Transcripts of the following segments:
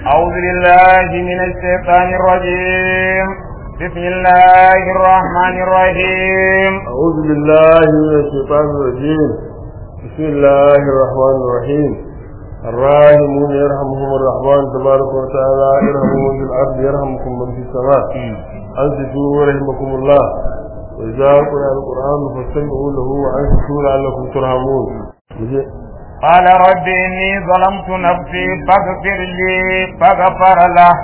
أعوذ بالله من الشيطان الرجيم بسم الله الرحمن الرحيم أعوذ بالله من الشيطان الرجيم بسم الله الرحمن الرحيم الراحمون يرحمهم الرحمن تبارك وتعالى يرحمهم في الأرض يرحمكم من في السماء أنصتوا رحمكم الله وإذا قرأ القرآن فاستمعوا له وأنصتوا لعلكم ترحمون قال رب إني ظلمت نفسي فاغفر لي فغفر له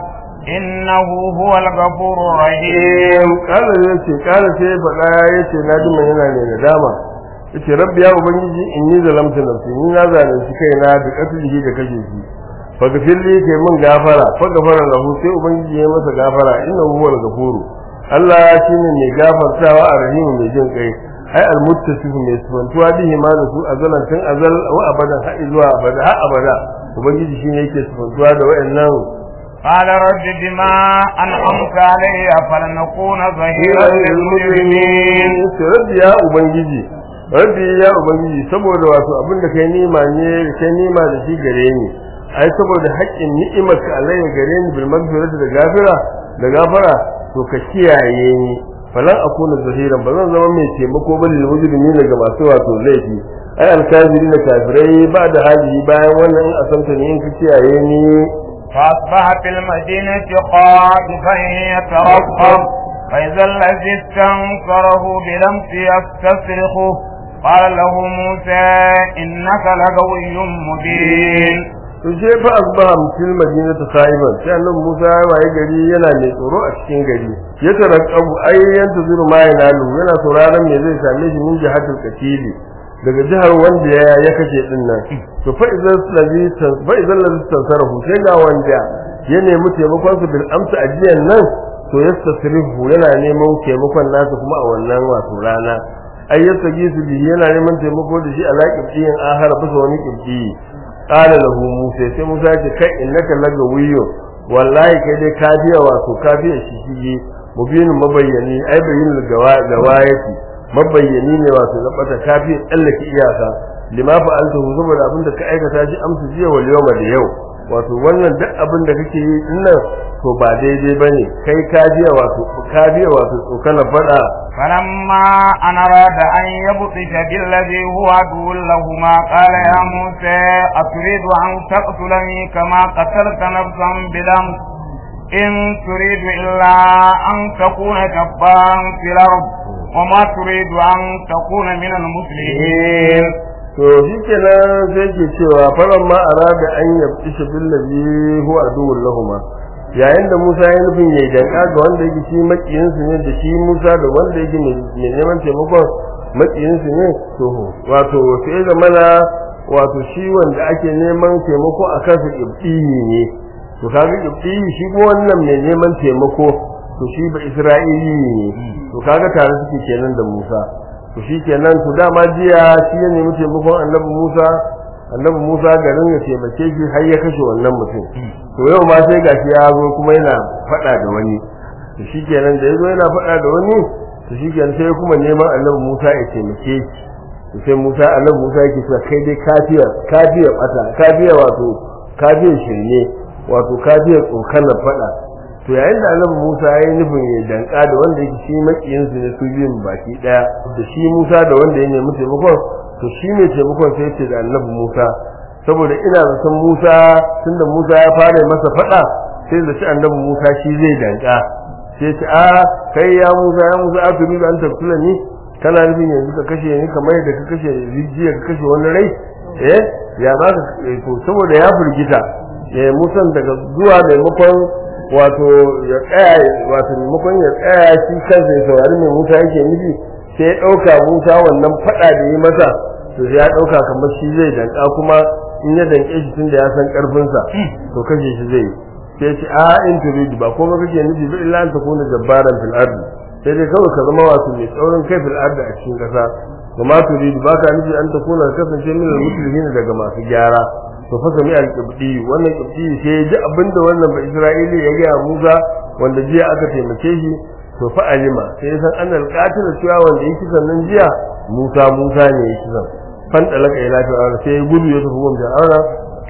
إنه هو الغفور الرحيم قال yace قال sai faɗa yace na ji mai yana ne nadama yace rabbi ya ubangiji inni zalamtu nafsi ni na zalunci kaina da katlihi da kashe shi fa gafirli kai mun gafara fa gafara lahu sai ubangiji ya masa gafara innahu huwal ghafuru Allah shine mai gafartawa a rahimu mai jin kai ai almuttasif mai sifantuwa bihi ma da su azalan tun azal wa abadan har zuwa abada har abada ubangiji shine yake sifantuwa da wayannan قال رب بما أنعمت علي فلنكون ظهيرا للمجرمين rabbi ya ubangiji rabbi ya ubangiji saboda wato abin da kai nima ne kai nima da shi gare ni ai saboda haƙƙin ni'imarka alayya gare ni bil magfirati da gafira da gafara to ka kiyaye ni falan akuna zahiran ba zan zama mai taimako ba lil mujrimin daga masu wato laifi ai alkafirin kafirai ba da haji bayan wannan in asanta ne in ka kiyaye ni فأصبح في المدينة خائفا يترقب فإذا الذي استنصره بلمس يستصرخه قال له موسى إنك لغوي مبين to je fa asbaha fil madinati sa'iban sai annabi Musa ya waye gari yana mai tsoro a cikin gari ya tarakabu ai yanta zuru ma yanalu yana sauraron me zai same shi min jihatul katili daga jihar wanda ya ya kashe din nan to fa idan ladhi fa idan ladhi tansarahu sai ga wanda ya nemi taimakon su bil amsa ajiyan nan to yastasrifu yana neman taimakon nasa kuma a wannan wato rana ai yastagi su bi yana neman taimako da shi ala kibdiyin ahara bisa wani kibdi qala lahu musa sai musa ce kai innaka laga wiyo wallahi kai dai ka biya wato ka biya shi shi mubinin mabayyani ai bayyin gawayati mabayyani ne wato na bata kafi tsallake iyaka lima fa'altahu saboda abin da ka aikata shi amsu jiya wal yawma da yau wato wannan duk abin da kake yi dinnan to ba daidai bane kai ka biya wato ka biya wato tsokana fada فلما أن أراد أن يبطش بالذي هو عدو لهما قال يا موسى أتريد أن تقتلني كما قتلت نفسا بلمس إن تريد إلا أن تكون جبارا في الأرض وما تريد أن تكون من المسلمين to shi kenan sai ke cewa faran ma arada an yabti shi billazi huwa aduwwul lahuma yayin da Musa ya nufin yayi danka ga wanda yake shi makiyin su ne da shi Musa da wanda yake mai neman taimakon makiyin su ne to wato sai da mana wato shi wanda ake neman taimako a kansa ibtihi ne to kaga ibtihi shi ko wannan mai neman taimako to shi ba Isra'ili ne to kaga tare suke kenan da Musa to shi kenan to dama jiya shi ya nemi taimakon annabi Musa annabi Musa garin ya taimake shi har ya kashe wannan mutum to yau ma sai gashi ya zo kuma yana faɗa da wani to shi kenan da ya zo yana faɗa da wani to shi kenan sai kuma neman annabi Musa ya taimake shi to sai Musa annabi Musa yake cewa kai dai kafiya kafiya bata kafiya wato kafiya shirye wato kafiya tsokanar faɗa to yayin da annabi Musa ya yi nufin ya danka da wanda yake shi makiyin su ne su biyun baki daya da shi Musa da wanda ya nemi taimakon to shi ne taimakon sai ce da annabi Musa saboda ina zaton Musa tunda Musa ya fara masa fada sai da shi annabi Musa shi zai danka sai ce a kai ya Musa ya Musa a turi an tafsila ni kana nufin yanzu ka kashe ni kamar yadda ka kashe rijiya ka kashe wani rai eh ya ba ka saboda ya firgita eh Musa daga zuwa maimakon wato ya tsaya wato maimakon ya tsaya shi kansa ya saurari mai Musa yake nufi sai ya ɗauka Musa wannan faɗa da yi masa to ya ɗauka kamar shi zai danka kuma in ya danke shi tunda ya san ƙarfinsa to kashe shi zai sai ce a in turidu ba kuma kake nufi ba illa an takuna jabbaran fil ardi sai dai kawai ka zama wato mai tsaurin kai fil ardi a cikin ƙasa wa ma turidu ba ka nufi an takuna kasance min al-muslimin daga masu gyara to fa sami al-qibdi wannan qibdi sai ya ji abinda wannan ba Isra'ili ya ga Musa wanda jiya aka taimake shi to fa alima sai san an al-qatil cewa wanda yake sannan jiya Musa Musa ne yake san fan dalaka ila fir'auna sai ya gudu ya tafi gun fir'auna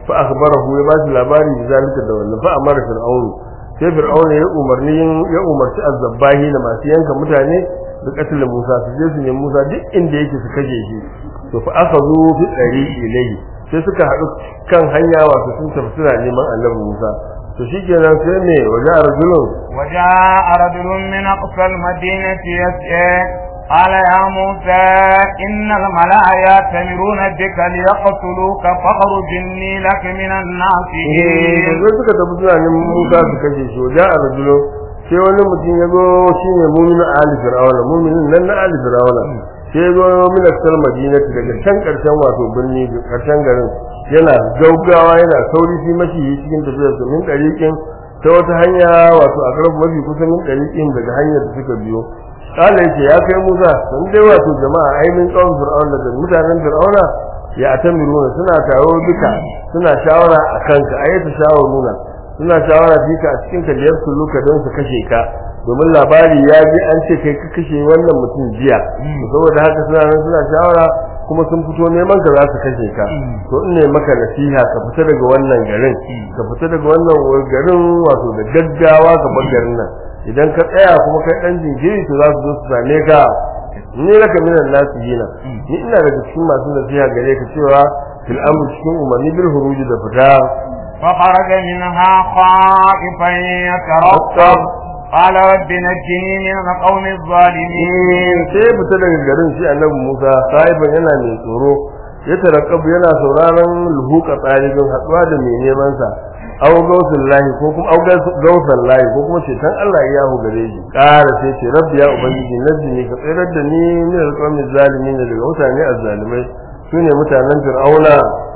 fa akhbarahu ya bashi labari da zalika da wannan fa amara fir'aun sai fir'aun ya umarni ya umarci azzabahi da masu yanka mutane da katil Musa su je su nemi Musa duk inda yake su kashe shi to fa akhadhu fi tariqi ilayhi sai suka haɗu kan hanya wato sun tafi suna neman annabi Musa to shikenan sai me waje arjulun وجاء رجل من أقصى المدينة يسعى قال يا موسى إن الملأ يأتمرون بك ليقتلوك فاخرج إني لك من الناصحين sai suka tafi suna neman Musa su kashe shi waje arjulun sai wani mutum ya zo shine mu'minu ali fir'auna mu'minin nan na ali fir'auna sai ya zo min aksal madinati daga can karshen wato birni karshen garin yana gaugawa yana sauri fi mashi cikin tafiyar su min dariqin ta wata hanya wato a karfu mafi kusa min dariqin daga hanyar da suka biyo kala yake ya kai Musa dan dai wato jama'a ainihin tsawon fir'auna da mutanen fir'auna ya atamiruna suna taro duka suna shawara a kanka ayyata shawaruna suna shawara fika a cikin ka liyar su luka don su kashe ka domin labari ya ji an ce kai ka kashe wannan mutum jiya saboda haka suna nan suna shawara kuma sun fito neman ka za su kashe ka to in ne maka nasiha ka fita daga wannan garin ka fita daga wannan garin wato da gaggawa ka bar garin nan idan ka tsaya kuma kai dan jinkiri to za su zo su same ka ni laka minan nasihina ni ina daga cikin masu nasiha gare ka cewa fil amr cikin umarni bil huruji da fita فخرج منها خائفا يترقب قال رب نجني من القوم الظالمين sai ya fita daga garin shi annabi Musa sahiban yana mai tsoro ya tarakkabu yana sauraron luhuka tsarin haduwa da mai neman sa aw gausul lahi ko kuma aw gausul lahi ko kuma cetan Allah ya hu gare shi ƙara sai ce rabbi ya ubangiji najini ka tsirar da ni min alqawmi zalimin daga mutane azzalimai sune mutanen fir'auna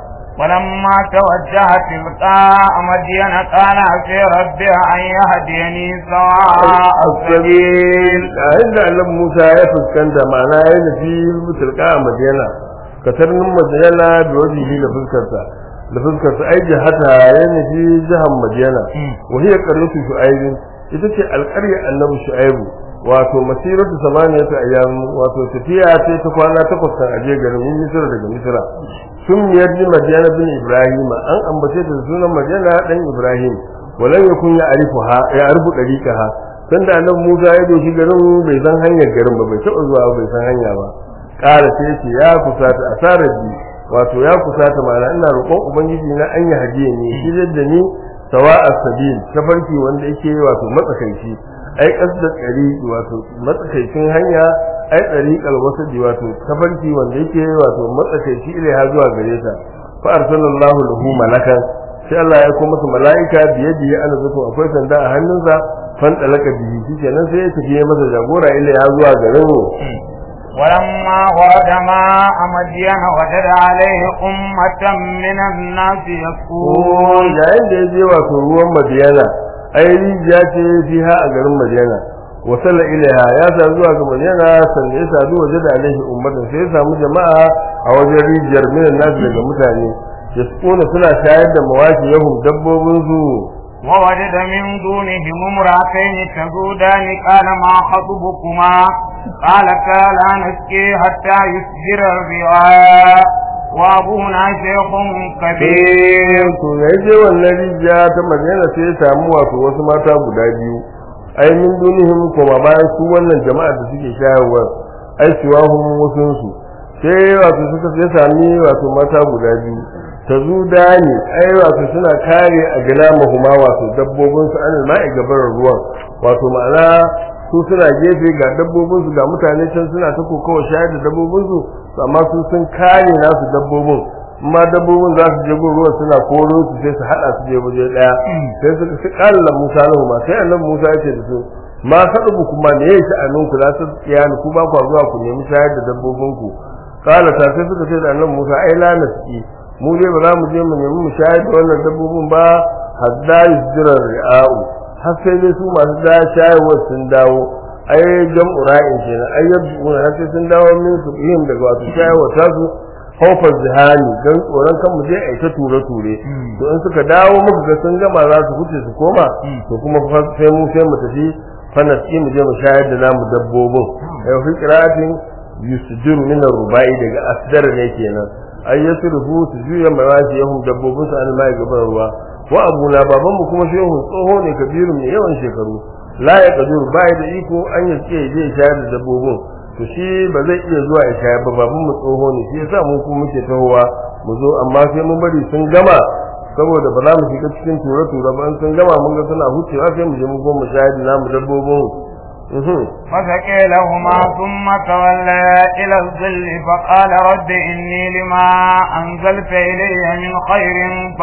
ولما توجه تلقاء مدين قال عسى ربي أن يهديني سواء السبيل inda Allah Musa ya fuskanta ma'ana ya nufi tilka a Madina katarnin Madina da wajihi da fuskarsa da fuskarsa ai jihata ya nufi jihar Madina wa hiya qaryatu Shu'aib ita ce alƙarya Annabi Shu'aib wato masiratu samaniyatu ayyam wato tafiya ce ta kwana takwas kan aje garin Misra daga Misra sun miyar ji Madina bin Ibrahim an ambace ta sunan Madina dan Ibrahim walan yakun ya arifuha ya arifu dariqaha sanda annabi Musa ya doshi garin bai san hanyar garin ba bai taɓa zuwa bai san hanya ba ƙara sai ce ya kusata asarar bi wato ya kusata mana ina roƙon ubangiji na an yi hadiya ne shi da ni sawa as-sabil tafarki wanda yake wato matsakaici ai kasda tsari wato matsakaicin hanya ai tsariqal wasadi wato tafarki wanda yake wato matsakaici ilaiha zuwa gare ta fa arsalallahu lahu malakan sai Allah ya kuma masa mala'ika biye biye ana zato akwai sanda a hannunsa fan talaka bihi shikenan sai ya tafi masa jagora ilaiha zuwa garin ولما ورد ماء مدين وجد عليه أمة من الناس يسكون yayin da ya je wato ruwan madiyana ai rijiya ce fiha a garin madiyana wasala ilaiha ya sa zuwa ga madiyana sannan ya sadu waje da alaihi ummatan sai ya samu jama'a a wajen rijiyar minan nasu daga mutane yasquna suna shayar da mawaki yahum dabbobin su ووجد من دونهم امرأتين تذودان قال ما خطبكما قالتا لا نسقي حتى يسجر الرعاء وابونا شيخ كبير to da ya je wannan rijiya ta madina sai ya samu wato wasu mata guda biyu ai min dunihim kuma bayan su wannan jama'a da suke shayarwa ai siwahum wasun su sai wato suka sai sami wato mata guda biyu ta zuda ne ai wato suna kare a gina mahuma wato dabbobin su an ma'i gabar ruwan wato ma'ana su suna gefe ga dabbobin su ga mutane can suna ta kokawa shayar da dabbobin su amma su sun kare nasu dabbobin amma dabbobin za su je ruwa suna koro su sai su hada su je waje daya sai suka su kalla Musa lahu ma sai annabi Musa ya ce da su ma sadubu kuma ne yake a ninku za su tsaya ni ku ba ku zuwa ku nemi shayar da dabbobin ku kala ta sai suka ce da annabi Musa ai la naski mu dai ba za mu je mu nemi mu shayar da wannan dabbobin ba hadda yusjira ri'a'u har sai dai su masu da shayarwa sun dawo ai jam'u ra'in kenan ai yabdu har sai sun dawo min su yin daga wato shayarwa ta su haufar zihani don tsoron kan mu je a ta ture ture to in suka dawo muka ga sun gama za su huce su koma to kuma sai mu sai mu tafi fanasi mu je mu shayar da namu dabbobin ai fi qira'atin yusjiru min ar-rubai daga asdar ne kenan ay yasrifu su juya marashi yahum dabbobin su an mai gaban ruwa wa abuna baban mu kuma shehu tsoho ne kabirun mai yawan shekaru la ya kadur bai da iko an yi ce je shayar da dabbobin to shi ba zai iya zuwa ya shayar ba baban mu tsoho ne shi yasa mu kuma muke tahowa mu zo amma sai mun bari sun gama saboda ba za mu shiga cikin tura tura ba in sun gama mun ga suna hucewa sai mu je mu goma shayar da namu dabbobin فسقي لهما ثم تولى إلى الظل فقال رب إني لما أنزلت إلي من خير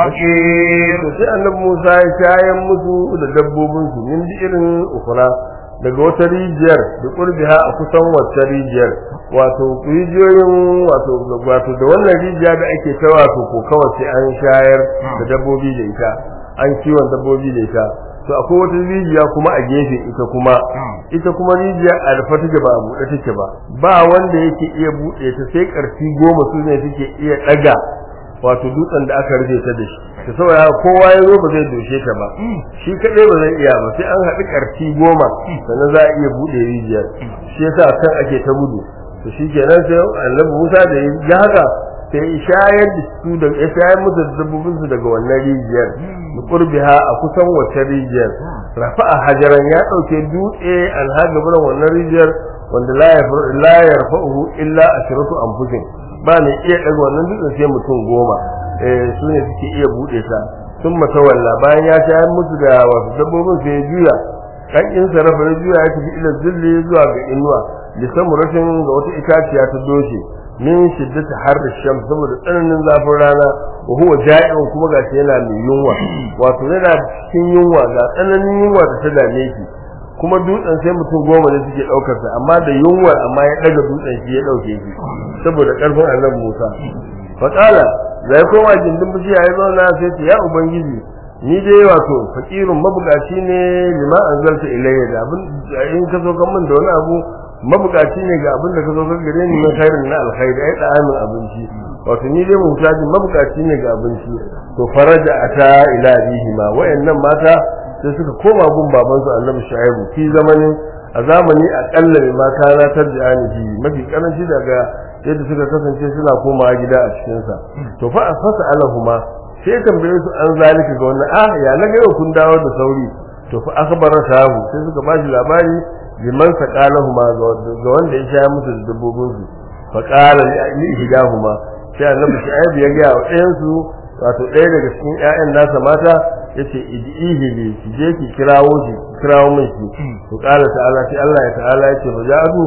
فقير sai annabi Musa ya shayan musu da dabbobin su min irin ukura daga wata rijiyar da kurbiha a kusan wata rijiyar wato rijiyoyin wato wato da wannan rijiya da ake ta wato ko kawai sai an shayar da dabbobi da ita an kiwon dabbobi da ita to akwai wata rijiya kuma a gefe ita kuma ita kuma rijiya a rufe take ba a buɗe take ba ba wanda yake iya buɗe ta sai ƙarfi goma su ne suke iya ɗaga wato dutsen da aka rufe ta da shi ta saboda kowa ya zo ba zai doshe ta ba shi kaɗai ba zai iya ba sai an haɗu ƙarfi goma sannan za a iya buɗe rijiyar shi yasa kan ake ta gudu to shi kenan sai annabi Musa da ya haka sai shayar da su da ya shayar musu da dabbobin su daga wannan rijiyar da qurbiha a kusan wata rijiyar rafa'a hajaran ya dauke dutse an haga buran wannan rijiyar wanda la ya la yarfa'uhu illa ashratu anfusin ba ne iya daga wannan dutsen sai mutum goma eh su ne suke iya bude ta sun matawalla bayan ya shayar musu da wasu dabbobin sai ya juya kan in sarrafa ya juya ya tafi ila zilli zuwa ga inuwa lisamuratin ga wata itaciya ta doshe min shiddati harri sham saboda tsananin zafin rana wa huwa ja'iun kuma gashi yana mai yunwa wato yana cikin yunwa ga tsananin yunwa da ta dame shi kuma dutsen sai mutum goma ne suke daukar sa amma da yunwa amma ya daga dutsen shi ya dauke shi saboda karfin annabi Musa fa qala zai koma gindin bishiya ya zauna sai ce ya ubangiji ni dai wato fakirun mabukaci ne lima anzalta ilayya da abin in ka zo kan min da wani abu mabukaci ne ga abin da ka zo gare ni na khairin na alkhairi ai da'amin abinci wato ni dai mutaji mabukaci ne ga abinci to faraja ata ila bihima wayannan mata sai suka koma gun baban su Annabi Shu'aibu fi zamanin a zamani akalla mai mata na tarji'ani ji mafi karanci daga yadda suka kasance suna komawa gida a cikin sa to fa fasa alahuma sai tambaye su an zalika ga wannan ah ya na ga kun dawo da sauri to fa akhbara sahu sai suka bashi labari liman saqalahuma ga wanda ya sha musu da dabbobin su fa qala li ihdahuma sai annabi shu'aib ya ga wa ɗayan su wato ɗaya daga cikin ƴaƴan nasa mata yace idihi li ki je ki kirawo shi kirawo min shi to qala ta'ala sai Allah ya ta'ala yace fa ja'u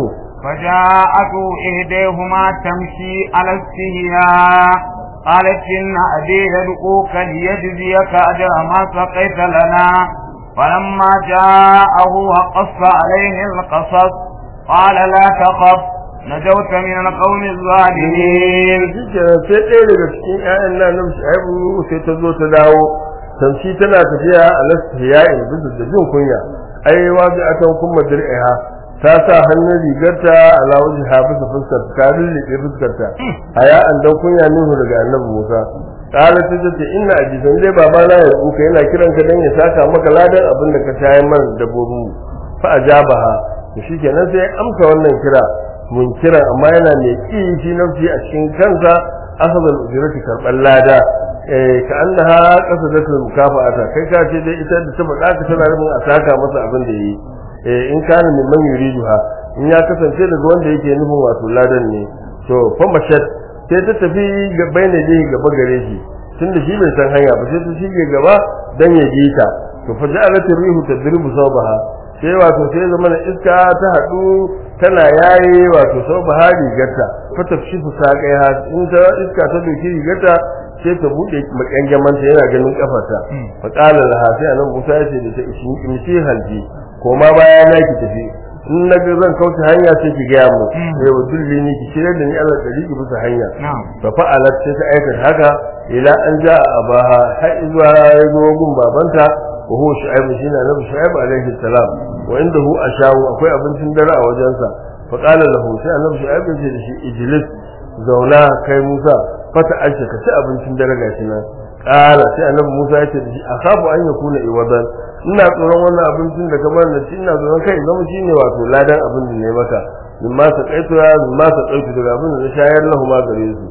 فجاءته إهديهما تمشي على استهياء قالت إن أبي يدعوك ليجزيك أجر ما سقيت لنا فلما جاءه وقص عليه القصص قال لا تخف نجوت من القوم الظالمين sai ɗaya daga cikin ƴaƴan nan nan Shu'aibu sai ta zo ta dawo tamshi tana tafiya a lastiya'in bisa da jin kunya ai wa bi atan kuma dir'iha ta sa hannun rigarta ala wajha bisa fuskar ta lullube fuskarta aya an dan kunya nuhu daga annabi Musa kala ta ce inna ajizan dai baba na ya kuka yana kiran ka dan ya saka maka ladan abin da ka tayar mana dabbobin mu fa ajabaha to shikenan sai amsa wannan kira mun kira amma yana mai ki shi nafsi a cikin kansa asabal ujrati karban lada eh ka annaha qasadatul mukafa'ata kai ka ce dai ita da ta faɗa ka tana rubun a saka masa abin da yi eh in kana min man yuriduha in ya kasance daga wanda yake nufin wato ladan ne to fa mashat sai ta tafi ga bayyana dai gaba gare shi tunda shi bai san hanya ba sai ta shige gaba dan ya ji ta to fa ja'alat rihu tadribu sawbaha sai wato sai zama na iska ta hadu tana yayi wato sawbaha rigarta fa tafshifu saqaiha in ta iska ta doki rigarta sai ta bude makangaman ta yana ganin kafarta fa qala laha sai annabi Musa ya ce da ta ishi halji koma baya na ki tafi in na ga zan kauce hanya sai ki gaya mu sai wa dulli ni ki shirya da ni Allah da ki bisa hanya fa fa'alat sai ta aikata haka ila an ja abaha har zuwa ya zo gun babanta wa huwa shu'aib shine annabi shu'aib alaihi salam wa indahu ashawu akwai abincin dare a wajensa fa qala lahu sai annabi shu'aib ya ce da shi ijlis zauna kai Musa fata aisha ka ci abincin dare gashi nan qala sai annabi Musa ya ce da shi akhafu an yakuna iwadan ina tsoron wannan abincin da kamar da shi ina tsoron kai zama shine wato ladan abin da ne maka mimma sa kaitu ya mimma sa kaitu daga abin da na shayar lahu ma gare su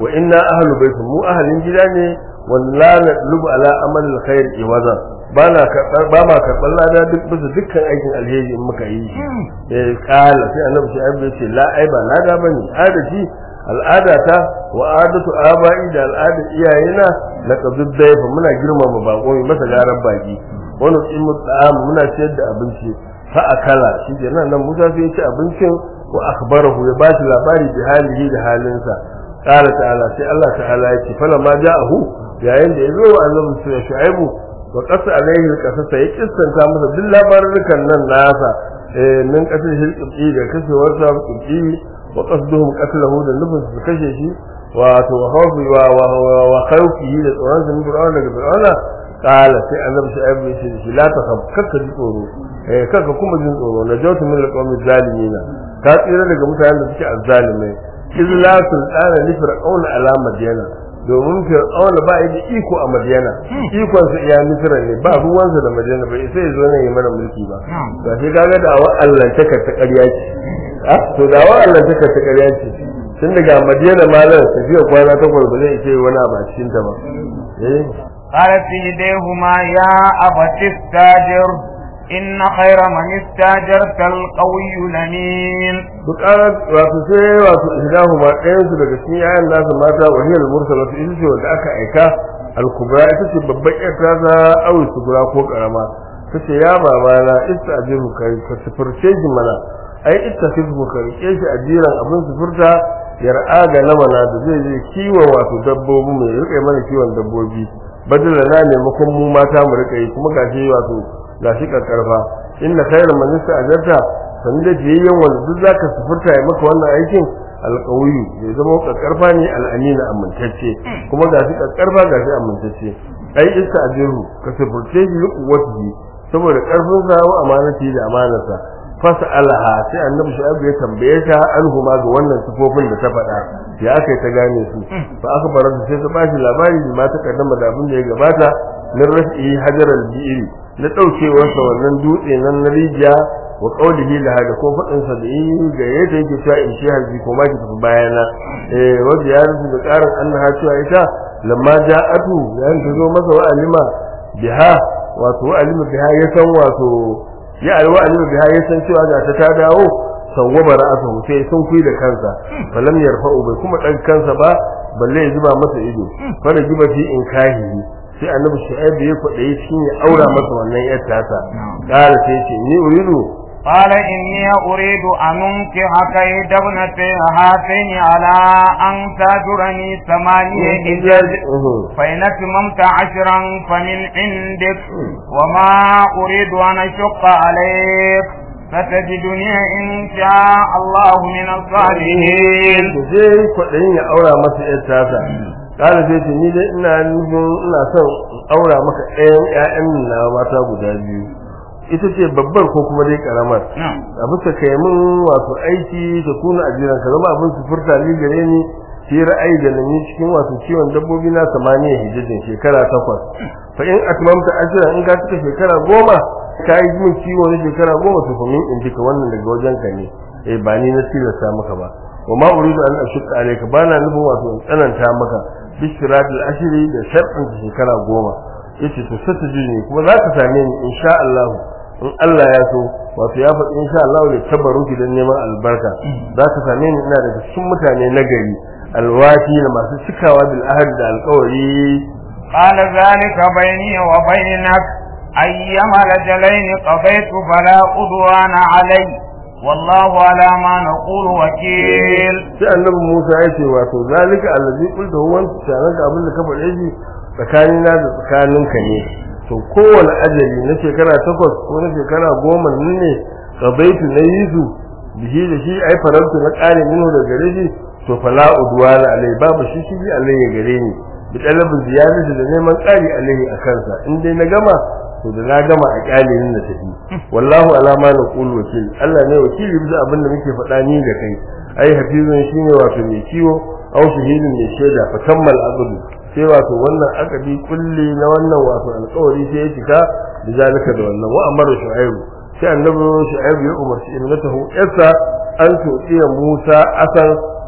wa inna ahlu baitin mu ahalin gida ne wanda la nadlubu ala amal alkhair iwaza ba na karɓar ba ma karɓar lada duk bisa dukkan aikin alheri in muka yi shi eh kala sai annabi shi ya ce la ai ba lada bane adati al'ada ta wa adatu aba'i da al'adar iyayena na qabdud dayfa muna girmama bako mai masa garan baki wani tsimu ta'am muna ciyar da abinci fa akala shi ke nan Musa sai ya ci abincin wa akhbarahu ya ba shi labari da halihi da halinsa qala ta'ala sai Allah ta'ala ya ce fala ma ja'ahu yayin da ya zo wa annabi shu'aibu wa qasa alaihi qasasa ya kissanta masa duk labarukan nan nasa eh min kasar shirki da kashewarsa kibbi wa qasduhum qatlahu da nufin su kashe shi wato wa khawfi wa wa khawfi da tsoron sa min fir'auna daga fir'auna qala sai annabi shu'aibu ya ce shi la takhaf kakka ji tsoro eh kakka kuma jin tsoro na jawtu min alqawmi zalimina ka tsira daga mutanen da suke azzalimai iz la sultana li fir'auna ala madyana domin fir'auna ba yi da iko a madiyana ikon sa iya misira ne ba ruwansa da madiyana bai sai zo ne ya mana mulki ba ga shi kaga da wa Allah ta ta ƙarya ce ah to da wa Allah ta ta ƙarya ce tun daga madiyana ma nan tafiya kwana takwas ba zai ce wani abu a cikin ta ba eh قالت إليهما يا أبت استاجر إن خير من استاجرت القوي الأمين bukarar wato sai wato ihdahu ma ɗayan su daga cikin yayan nasa mata wahiyar mursalatu ita ce wanda aka aika al-kubra ita ce babban ƴar ta awi sugura ko karama tace ya baba na istajiru kai ka sufurce shi mana ai ittakhidhu ka rike shi ajiran abin sufurta yar'a ga namana da zai je kiwon wato dabbobi mai rike mana kiwon dabbobi badala na maimakon mu mata mu rike yi kuma gashi wato gashi karkarfa inna khairu man ajarta san da jiyayyen wanda duk zaka sufurta ya maka wannan aikin alƙawiyu ya zama kakkarfa ne al'amina amintacce kuma ga shi kakkarfa ga shi amintacce ai isa ajiru ka sufurce shi yi kuwatihi saboda karfin sa wa amanati da amanarsa fasa alaha sai annabi shu'aibu ya tambaye ta alhuma ga wannan sifofin da ta faɗa ya aka ta gane su fa aka bar sai ta bashi labari da ma ta kaddama da abin da ya gabata min rafi hajaral bi'iri na daukewarsa wannan dutse nan na rijiya wa qawlihi la hada ko fadin sa da yi ga yadda yake cewa in shi harbi ko ma ki tafi bayana eh wa ziyaratu da karin annaha cewa ita lamma ja'atu yayin ta zo masa wa alima biha wato wa alima biha ya san wato ya alwa alima biha ya san cewa ga ta ta dawo sawwaba ra'atuhu sai sun kuyi da kansa falam yarfa'u bai kuma dan kansa ba balle ya zuba masa ido fara jiba fi in kahihi sai annabi shu'aib ya kwadayi shi ya aura masa wannan yar tasa kala sai ce ni uridu قال إني أريد أن أنكحك إحدى ابنتي هاتين على أن تأجرني ثمانية حجج فإن أتممت عشرا فمن عندك وما أريد أن أشق عليك فتجدني إن شاء الله من الصالحين. sai kwaɗayin ya aura masa ‘yar tasa ƙara sai ce ni dai ina nufin ina son aura maka ɗayan ‘ya'yan na mata guda biyu ita ce babbar ko kuma dai ƙaramar a bisa kai min wato aiki ta kuna ajiran ka zama abin su furta ni gare ni fi ra'ayi da nani cikin wato ciwon dabbobi na samaniya hijjajin shekara takwas fa in atmamta ashira in ka cika shekara goma ka yi min ciwo na shekara goma to fa min in duka wannan daga wajen ka ne eh ba ni na tilasta maka ba wa ma uridu an ashqa alayka ba na nufin wato in tsananta maka bishiratul ashiri da sharɗin shekara goma yace to sai ta ji kuma za ka same ni insha Allah in Allah ya so wato ya faɗi insha Allah da tabaruki don neman albarka za ka same ni ina daga cikin mutane na gari alwati da masu cikawa bil ahad da alƙawari قال ذلك بيني وبينك أيما الأجلين قضيت فلا عدوان علي والله على ما نقول وكيل sai annabi Musa ya ce wato zalika allazi qulta huwa tsanan da abin da ka faɗe shi tsakanina da tsakaninka ne to kowane ajali na shekara takwas ko na shekara goma ne qadaitu na yisu bihi da shi ai farantu na ƙare minhu da gare shi to fala udwana alai babu shi shi alai ya gare ni bi talabin ziyadati da neman ƙari alai a kansa in dai na gama to da na gama a kyalin na tafi wallahu alama na qul wakil Allah ne wakili bisa abin da muke faɗa ni da kai ai hafizun shine wato mai kiwo aw shahidun mai shaida fa kammal aqdu sai wato wannan akadi kulli na wannan wato alƙawari sai ya cika da zalika da wannan wa amara shu'aibu sai annabi shu'aibu ya umarci ibnatahu yasa an tuɗiya Musa asan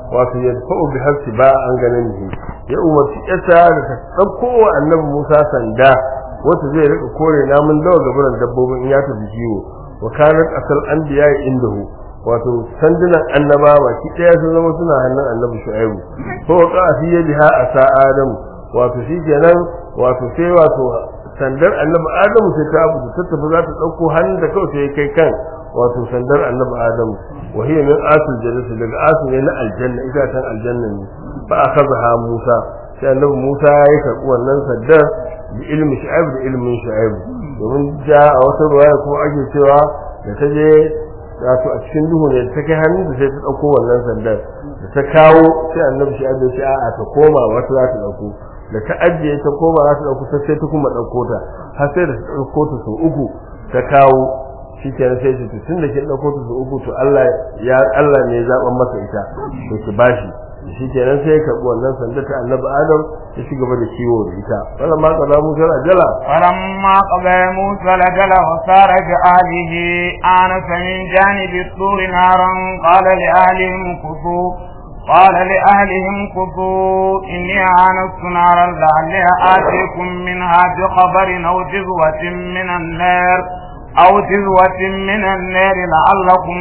wato ya fa'u bi hafsi ba an ganin shi ya umarci yasa da ta ɗauko wa annabi Musa sanda wata zai rika kore namun dawa gaburan dabbobin in ya tafi kiwo wa kanat asal anbiya indahu wato sandunan annaba baki ɗaya sun zama suna hannun annabi shu'aibu ko wa qa'a fi yadiha asa adam wato shi kenan wato sai wato sandar annabi adamu sai ta abu ta tafi za ta ɗauko hannun da kawai sai kai kan wato sandar annabi adamu wa hiya min asul jannati daga asul ne na aljanna itatan aljanna ne fa akhadha musa sai annabi musa ya karɓi wannan sandar da ilmin shu'aib da ilmin shu'aib domin ja a wata ruwaya kuma ake cewa da ta je wato a cikin duhu ne ta kai hannun da sai ta ɗauko wannan sandar da ta kawo sai annabi shu'aib ya ce a'a ta koma wata za ta ɗauko da ta ajiye ta koma za ta ɗauko ta sai ta kuma ɗauko ta har sai da ta ɗauko ta sau uku ta kawo shi kenan sai ce tun da kin ɗauko ta sau uku to Allah ya Allah ne ya zaɓan masa ita to ki bashi shi kenan sai ya karɓi wannan sanda ta annabi Adam ya ci gaba da kiwo da ita wannan ma kaza Musa ajala فلما قضى موسى الأجل وسار بأهله آنس من جانب الطور نارا قال لأهلهم كثوا قال لأهلهم كثوا إني آنست نارا لعلي آتيكم منها بخبر أو جذوة من النار أو جذوة من النار لعلكم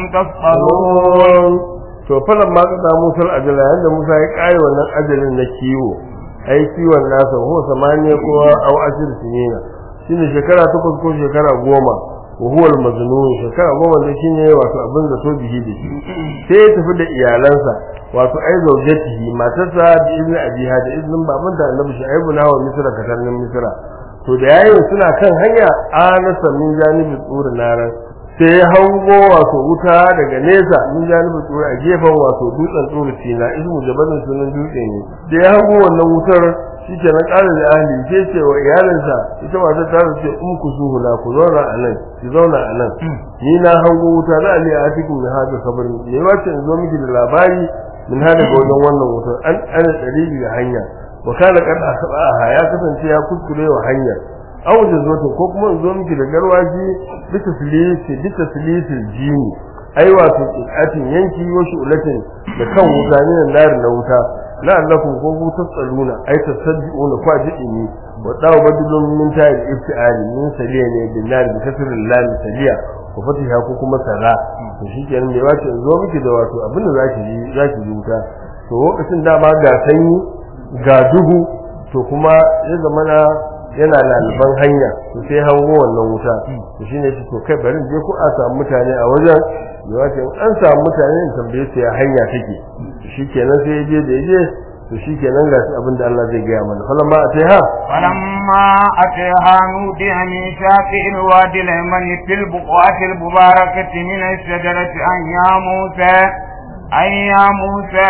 تصطلون to falan ma kada Musa ajala yanda Musa ya kai wannan ajalin na kiwo ai kiwon nasa ko samaniya ko au ashir sinina shine shekara takwas ko shekara goma wa huwa al-majnun shekara goma da shine wato abin da to bihi da shi sai ya tafi da iyalansa wato ai zaujatihi matarsa da izinin abiha da izinin baban da annabi shu'aibu na wa misra katarnin misra to da yayin suna kan hanya anasa min janibi tsuri naran sai ya hango wato wuta daga nesa min janibi tsuri a gefen wato dutsen tsuri tina ismu jabalin sunan dutse ne da ya hango wannan wutar shi ke na ƙara da ahli ke ce wa iyalinsa ita matar ta ce in ku zuhu na ku zauna a nan ki zauna a nan ni na hango wuta za a ne a cikin mai hada sabarin me wace in zo miki da labari min hada ga wajen wannan wutar an ana dalili da hanya wa kana kad asbaha ya kasance ya kuskure wa hanya aw da zo ko kuma in zo miki da garwaji bisa silisi bisa silisil jini ai wato atin yanki wa shu'latin da kan wuta ne na na wuta la'allakum ko ku tasaluna ai tasaddiquna kwa jidini wa dawo badulun min ta'il iftiali min saliya ne billahi bi kasril lam saliya ko fatiha ko kuma sara to shikenan me wace in zo miki da wato abinda zaki yi zaki yi wuta to lokacin dama ga sanyi ga duhu to kuma ya zamana yana laliban hanya to sai hango wannan wuta to shine shi to kai bari je ko a samu mutane a wajen da wace an samu mutane in tambaye su ya hanya take shikenan sai je da je to shikenan ga abin da Allah zai gaya mana falamma ataiha فلما أتيها نودي من شاطئ الوادي الأيمن في البقعة المباركة من الشجرة أن يا موسى أن يا موسى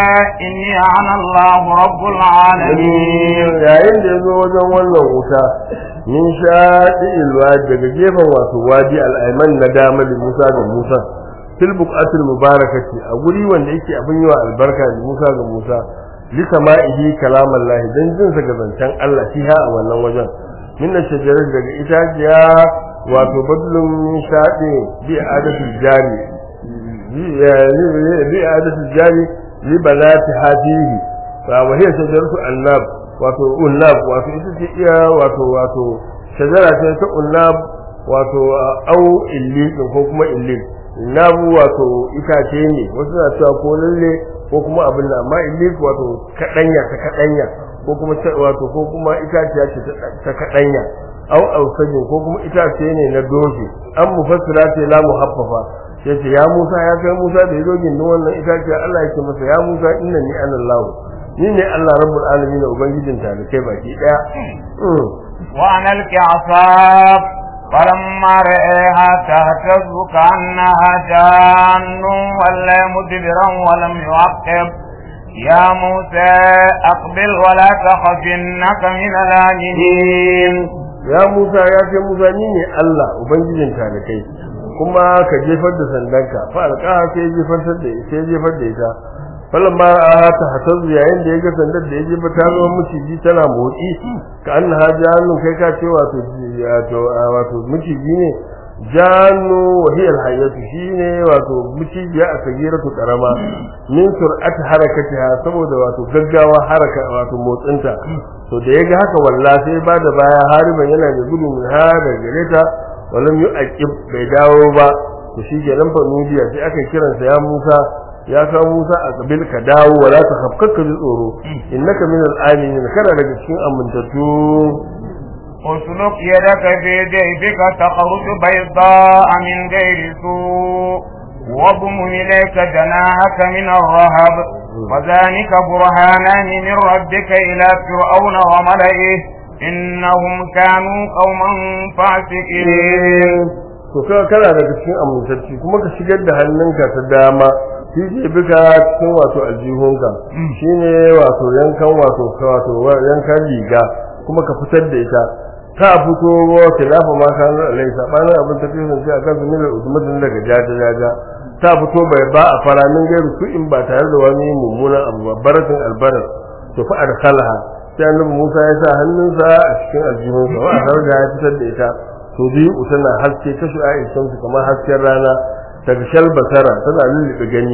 إني أنا الله رب العالمين yayin da yazo wajen wannan wuta min shaɗi ilwadi daga gefen wato wadi al'aiman na dama da Musa da Musa fil buqatil mubarakati a guri wanda yake abin yawa albarka da Musa ga Musa li sama'ihi kalamallahi dan jin sa ga zancen Allah shi ha a wannan wajen min shajarar daga itaciya wato badlun min shaɗi bi adatul jari bi adatul jari li balati hadihi fa wa hiya shajaratu annab wato unnab wato ita ce iya wato wato shajara ce ta unnab wato au illi ko kuma illi nabu wato itace ne wasu na cewa ko lalle ko kuma abin da amma illi wato kadanya ta kadanya ko kuma wato ko kuma itaciya ce ta kadanya au ausajin ko kuma itace ne na doje an mufassira ce la muhaffafa yace ya Musa ya kai Musa da yazo gindin wannan itaciya Allah yake masa ya Musa innani ana Allah ni ne Allah rabbul alamin ubangijin talikai baki daya وأنا الكعصاف فلما رأيها تهتز كأنها جان ولا مدبرا ولم يعقب يا موسى أقبل ولا تخف إنك من الآمنين ya Musa ya ce Musa ni ne Allah ubangijin talikai kuma ka jefar da sandanka fa alƙaha sai jefar da sai jefar da ita falan ma a ta hatazu yayin da ya ga sandar da ya jefa ta zama miciji tana motsi ka an ha hannun kai ka ce wato wato wato miciji ne janu wa hiya alhayatu shine wato micijiya a sagiratu karama min sur'at harakatiha saboda wato gaggawa haraka wato motsinta to da yaga haka walla sai ba da baya hariban yana da gudu min ha da gareta walam yu'aqib bai dawo ba to shi ke nan fa nudiya sai aka kiransa ya Musa ya ka Musa a kabil ka dawo wala ta khafkaka ji tsoro innaka min al-aminin kana daga cikin amintattu اسلك يدك في جيبك تخرج بيضاء من غير سوء واضم إليك جناحك من الرهب وذلك برهانان من ربك إلى فرعون وملئه إنهم كانوا قوما فاسقين to kaga kana daga cikin amintacci kuma ka shigar da hannunka ta dama shi ke bika cikin wato aljihunka shine wato yankan wato wato yankan riga kuma ka fitar da ita ta fito ta lafa ma kan alai sabanin abin ta kisan sai akan su mila usmatin daga jaja jaja ta fito bai ba a faramin gairu su in ba tare da wani mummunan abu ba baratin albarar to fa adkhalha sai annabi Musa ya sa hannunsa a cikin aljihunsa wa harga ya fitar da ita to biyu tana haske ta shu'a shamsu kamar hasken rana ta gashal basara tana lulluɓe gani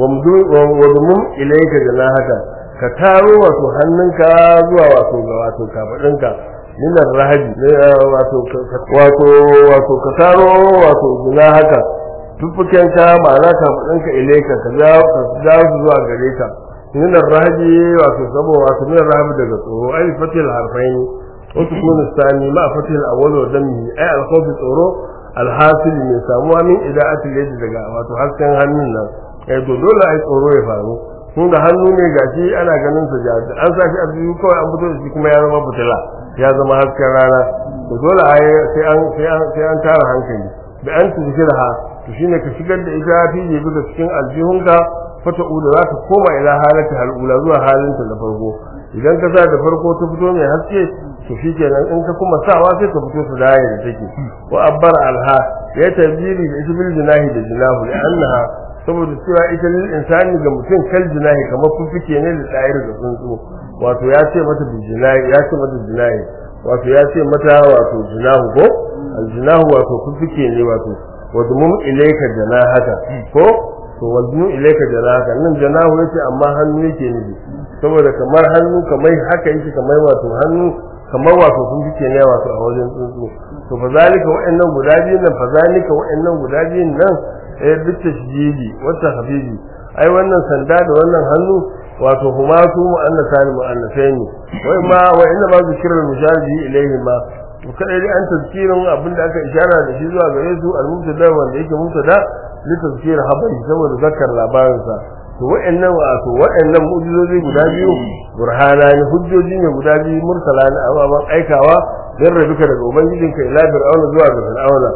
wa dumun ilaika haka ka taro wato hannunka zuwa wato ga wato kafadinka minar rahabi wato wato wato ka taro wato haka tuffukenka ma'ana kafadinka ilaika ka jawo ka jawo zuwa gare ka minar rahabi wato saboda wato minar rahabi daga tsoro ai fatil harfaini وتكون الثاني مع فتح الأول ودمه أي الخوف tsoro alhasil mai samuwa min ida'atul yadi daga wato hasken hannun nan eh to dole ai tsoro ya faru kun ga hannu ne gashi ana ganin sa jaji an sa shi a biyu kawai an fito da shi kuma ya zama fitila ya zama hasken rana to dole ai sai an sai an sai an tara hankali da an tuzkirha to shine ka shigar da ita fi jibi da cikin aljihunka fata uda za ta koma ila halati halula zuwa halinta na farko idan ka sa da farko ta fito mai haske to shikenan in ka kuma sawa sai ka fito su daya da take wa abbar alha ya tabiri da isbil jinahi da jinahu da annaha saboda cewa ita lil insani ga mutum kal jinahi kamar fuffuke ne da tsayir da tsuntsu wato ya ce mata bi jinahi ya ce mata jinahi wato ya ce mata wato jinahu ko al jinahu wato fuffuke ne wato wa dumum ilayka janahaka ko to waznu ilayka janahaka nan janahu yace amma hannu yake nufi saboda kamar hannu kamar haka yake kamar wato hannu kamar wato sun fice ne wato a wajen tsuntsu to fa zalika wa'annan guda biyun nan fa zalika wa'annan guda biyun nan eh bitta shijidi wata habibi ai wannan sanda da wannan hannu wato huma su mu'annasa ne mu'annasai ne wai ma wa inna ma zikrul musharji ilayhi ma to kada dai an tazkirin abinda aka ishara da shi zuwa gare su al-mubtada wanda yake mubtada li tazkir habari saboda zakar labarinsa to wa'annan wato wa'annan mu'jizozi guda biyu burhana ne hujjoji ne guda biyu mursala ne ababan aikawa dan rabuka daga ubangijinka ila fir'auna zuwa ga fir'auna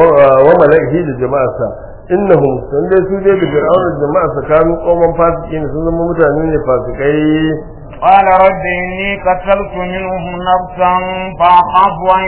wa mala'ihi da jama'arsa innahum sun dai su dai da fir'auna da jama'arsa kanu qauman fasikin sun zama mutane ne fasikai قال رب إني قتلت منهم نفسا فأخاف أن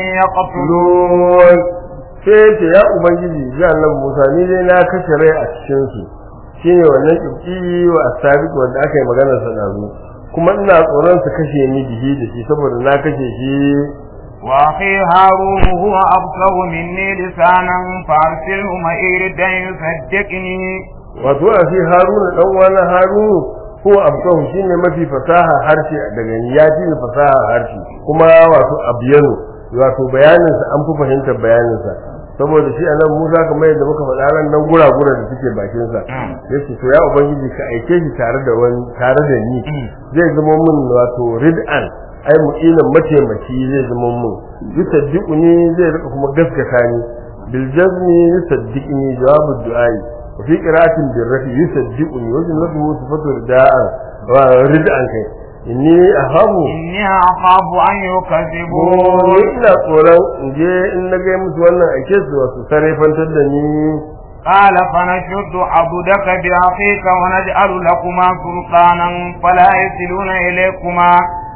يقتلون sai ce ya ubangiji ji annabi Musa ni dai na kashe rai a cikin su shine wannan kibki wa asabiq wanda aka yi maganar sa da zu kuma ina tsoron su kashe ni bihi da shi saboda na kashe shi wa akhi harun huwa absahu minni lisanan farsilhu ma'iridan yusaddiqni wato akhi harun dan wani harun huwa absahu shine mafi fasaha harshe daga ni ya fi fasaha harshe kuma wato abiyanu wato bayanin sa an fi fahimtar bayanin sa saboda shi anan Musa kamar yadda muka faɗa ran nan gura-gura da suke bakin sa yace to ya ubangiji ka aike shi tare da wani tare da ni zai zama mun wato rid'an ai mu'inan mataimaki zai zama mun yusaddiquni zai rika kuma gaskata ni bil jazmi yusaddiqni jawabu du'ai wa fi qira'atin bil rafi yusaddiquni wa jumlatu sifatu rida'an wa rid'an kai inni ahabu inni akhafu an yukazibun ina tsoron in je in na ga musu wannan ake su wasu sarrafantar da ni قال فنشد عبدك بأخيك ونجعل لكما سلطانا فلا يصلون إليكما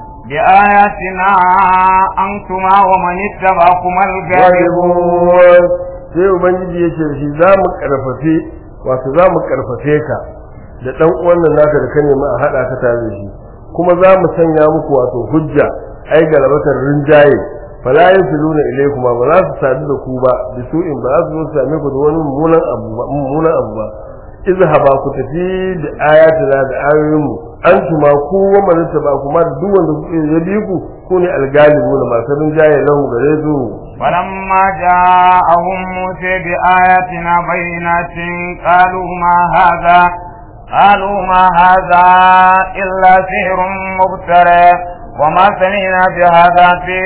بآياتنا أنتما ومن اتبعكما الغالبون sai ubangiji ya ce shi za mu karfafe wato za mu karfafe ka da dan uwan nan naka da ka nemi a hada ka tare da shi kuma za mu sanya muku wato hujja ai galabatar rinjaye fala yasiluna ilaykuma ba za su sadu da ku ba bisu'in ba za su zo su same ku da wani mummunan abu ba mummunan abu ba izhaba ku tafi da ayatina da ayoyinmu antuma ku wa man ba kuma da duk wanda ya bi ku ku ne algalibuna masu rinjaye lahu gare su فلما جاءهم موسى بآياتنا بينات قالوا ما هذا قالوا ما هذا إلا سحر مبتلى وما سمعنا بهذا في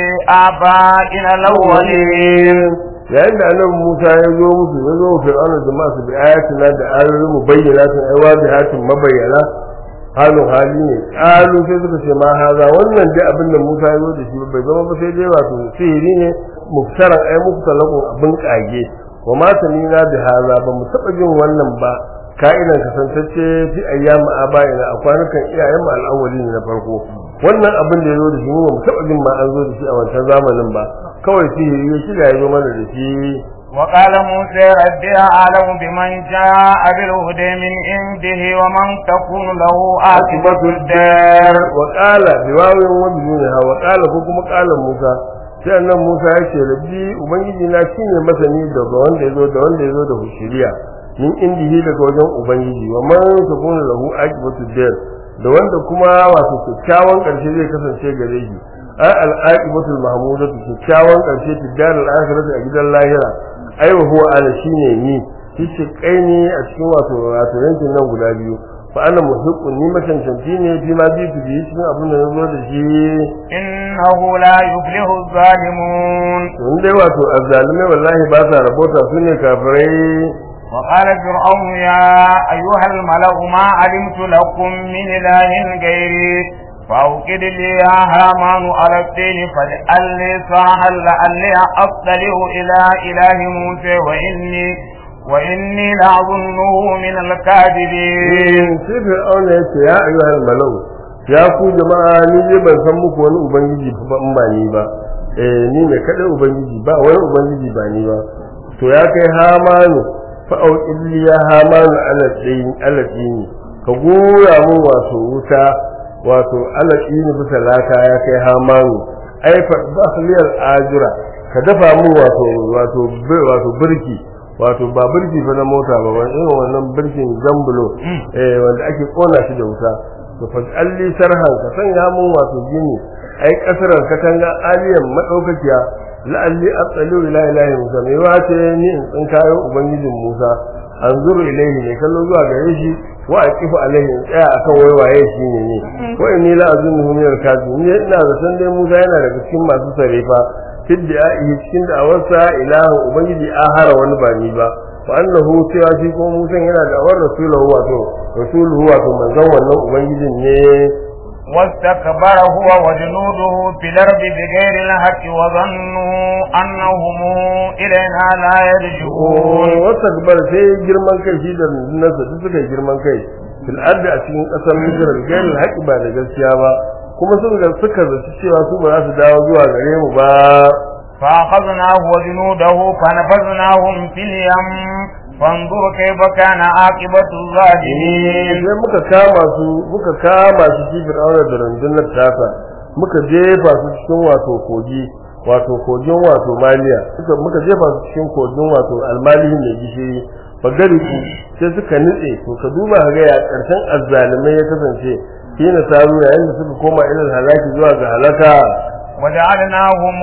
آبائنا الأولين yayin da annabi Musa ya zo musu ya zo fir'auna da masu bi ayatina da ayoyin mu bayyana tun ai wadihatin mabayyana halin hali ne kalu sai suka ce ma haza wannan dai abin da Musa ya zo da shi bai zama ba sai dai wato sihiri ne muftaran ai muftalakun abin kage wa ma samina bi haza ba mu taba jin wannan ba ka'idan kasantacce fi ayyamu abayina a kwanukan iyayen mu al'awwali na farko wannan abin da ya zo da shi mu ba mu taba jin ma an zo da shi a wancan zamanin ba kawai sihiri ya shiga ya zo mana da shi وقال موسى ربي أعلم بمن جاء بالهدى من عنده ومن تكون له عاقبة الدار وقال بواوين وبدونها وقال ko kuma قال Musa sai annan Musa ya ce rabbi ubangiji na shine masani daga wanda yazo da wanda yazo da hushiriya min indihi daga wajen ubangiji wa man takunu lahu aqibatu dar da wanda kuma wato kyakkyawan karshe zai kasance gare shi ai al-aqibatu mahmudatu kyakkyawan karshe fi dar al-akhirati a gidan lahira ai wa huwa ala shine ni shi kai ne a cikin wato wato yankin nan guda biyu fa ana muhiqqun ni macancanci ne fi ma bi bi cikin abin da nazo da shi innahu la yuflihu zalimun in dai wato azzalimai wallahi ba sa rabota su ne kafirai وقال فرعون يا أيها الملأ ما علمت لكم من إله غيري فأوقد لي يا هامان على الدين فاجعل لي صاحا لعلي أطلع إلى إله موسى وإني وإني لأظنه من الكاذبين sai fir'auna ya ce ya ayyuhal malau ya ku jama'a ni dai ban san muku wani ubangiji ba in ba ni ba eh ni ne kadai ubangiji ba wani ubangiji ba ni ba to ya kai hamanu fa auqilli ya hamanu ala tsayin ala tsini ka gora mun wato wuta wato ala tsini bisa laka ya kai hamanu ai fa bahliyal ajira ka dafa mun wato wato wato birki wato ba birki fa na mota ba wani irin wannan birkin zambulo eh wanda ake kona shi da wuta to fa alli sarhan ka sanya mun wato gini ai kasaran katanga aliyan madaukakiya la'alli atsalu ila ilahi musa mai wace ni in tsin kayo ubangijin musa anzuru ilaihi ne kallo zuwa gare shi wa aqifu alaihi in tsaya akan waiwaye shi ne ne wa inni la azunnu min al-kadhib ni ina zaton dai musa yana daga cikin masu sarefa fidda cikin da awarsa ilahu ubangiji ahara wani ba ni ba wa annahu cewa shi ko musa yana da awar rasuluhu wato rasuluhu wato manzon wannan ubangijin ne واستكبر هو وجنوده في الأرض بغير الحق وظنوا أنهم إلينا لا يرجعون واستكبر sai girman kai shi da nasa duk suka yi girman kai fil ardi a cikin kasar Misr gairi haƙi ba da gaskiya ba kuma sun ga suka zaci cewa su ba za su dawo zuwa gare mu ba فأخذناه وجنوده فنفذناهم في اليم فانظر كيف كان عاقبة الظالمين sai muka kama su muka kama su shi fir'auna da rundunar tasa muka jefa su cikin wato kogi wato kogin wato maliya suka muka jefa su cikin kogin wato almalihin mai gishiri bagari ku sai suka nitse to ka duba ga ya karshen azzalimai ya kasance shi na taru yayin da suka koma ilal halaki zuwa ga halaka وجعلناهم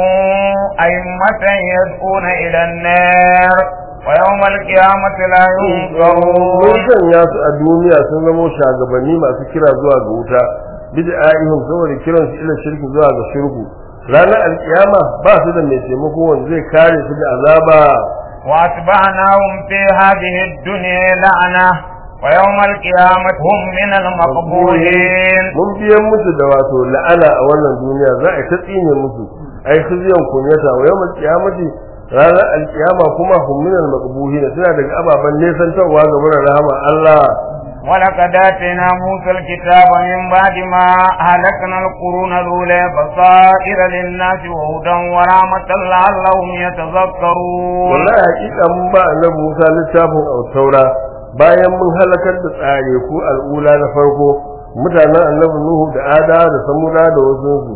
أئمة يدعون إلى النار ويوم القيامة لا mun ينصرون sanya su a duniya sun zama shagabanni masu kira zuwa ga wuta bid'a'ihim saboda kiran su ila shirki zuwa ga shirku ranar alkiyama ba su da mai taimako wanda zai kare su da azaba وأتبعناهم في هذه الدنيا لعنة ويوم القيامة هم من المقبولين mun biyan musu da wato la'ana a wannan duniya za a ta tsine musu ai khizyan kunyata wa yawmal qiyamati ranar alkiyama kuma hum min al suna daga ababen nesantarwa ga wurin rahama Allah ولقد آتينا موسى الكتاب من بعد ما أهلكنا القرون الأولى بصائر للناس وهدى ورحمة لعلهم يتذكرون wallahi hakika mun ba annabi Musa littafin autaura bayan mun halakar da tsare ku al'ula na farko mutanen annabi Nuhu da Ada da Samuda da wasu su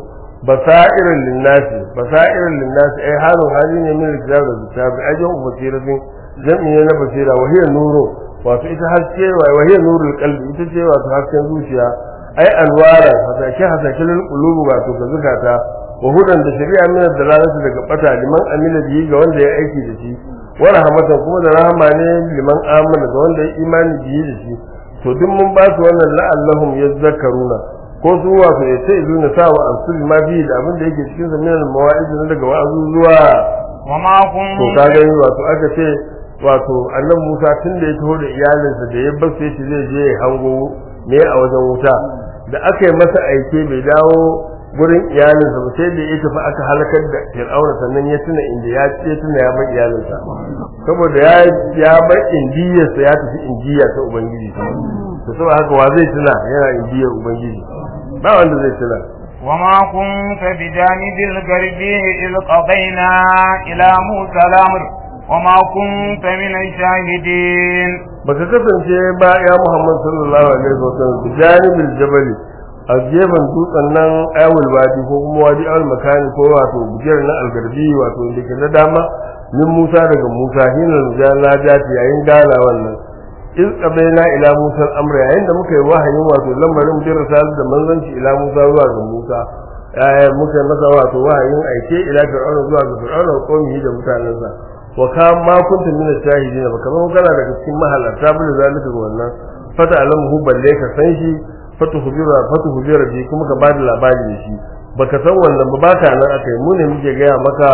basairin linnasi basairin linnasi ai halin hali ne min kitab da kitab ajin basiratin jam'i ne na basira wa hiya nuru wato ita haske wa hiya nurul qalbi ita ce wato hasken zuciya ai anwara hasake hasake lil qulubi wato ga zukata wa hudan da shari'a min dalalati daga bata liman amila bihi ga wanda ya aiki da shi wa rahmatan kuma da rahama ne liman amana ga wanda ya imani bihi da shi to duk mun ba su wannan la'allahum yazakkaruna ko su wato ya ce izuna sa wa ansul ma bi da abin da yake cikin sa min mawa'id na daga wa'azu zuwa وما to كنت ka gani wato aka ce wato annabi Musa tun da ya taho da iyalinsa da ya bar sai shi zai je ya hango ne a wajen wuta da aka yi masa aike bai dawo gurin iyalinsa ba sai da ya tafi aka halakar da Fir'auna sannan ya tuna inda ya ce tuna ya bar iyalinsa saboda ya ya bar indiyarsa ya tafi indiya ta ubangiji to saboda haka wa zai tuna yana indiyar ubangiji ba wanda zai tuna وما كنت بجانب الغربي إذ قضينا إلى موسى الأمر وما كنت من الشاهدين baka kasance ba ya Muhammad sallallahu alaihi wasallam bi janibil jabali a gefen dutsen nan ayawul wadi ko kuma wadi al makani ko wato bujiyar na algarbi wato da ke na dama min Musa daga Musa hinal jana jati yayin gana wannan iz qabaina ila Musa al-amra yayin da muka yi wahayin wato lamarin bin risal da manzanci ila Musa zuwa ga Musa eh muka yi masa wato wahayin aike ila Fir'auna zuwa ga Fir'auna ko qaumihi da mutanensa wa ka ma kunta min ash-shahidin ba kamar kana daga cikin mahalarta bin zalika ga wannan fata alamu balle ka san shi fatu hubira fatu hubira bi kuma ka bada labari da shi baka san wannan ba baka nan akai mu ne muke gaya maka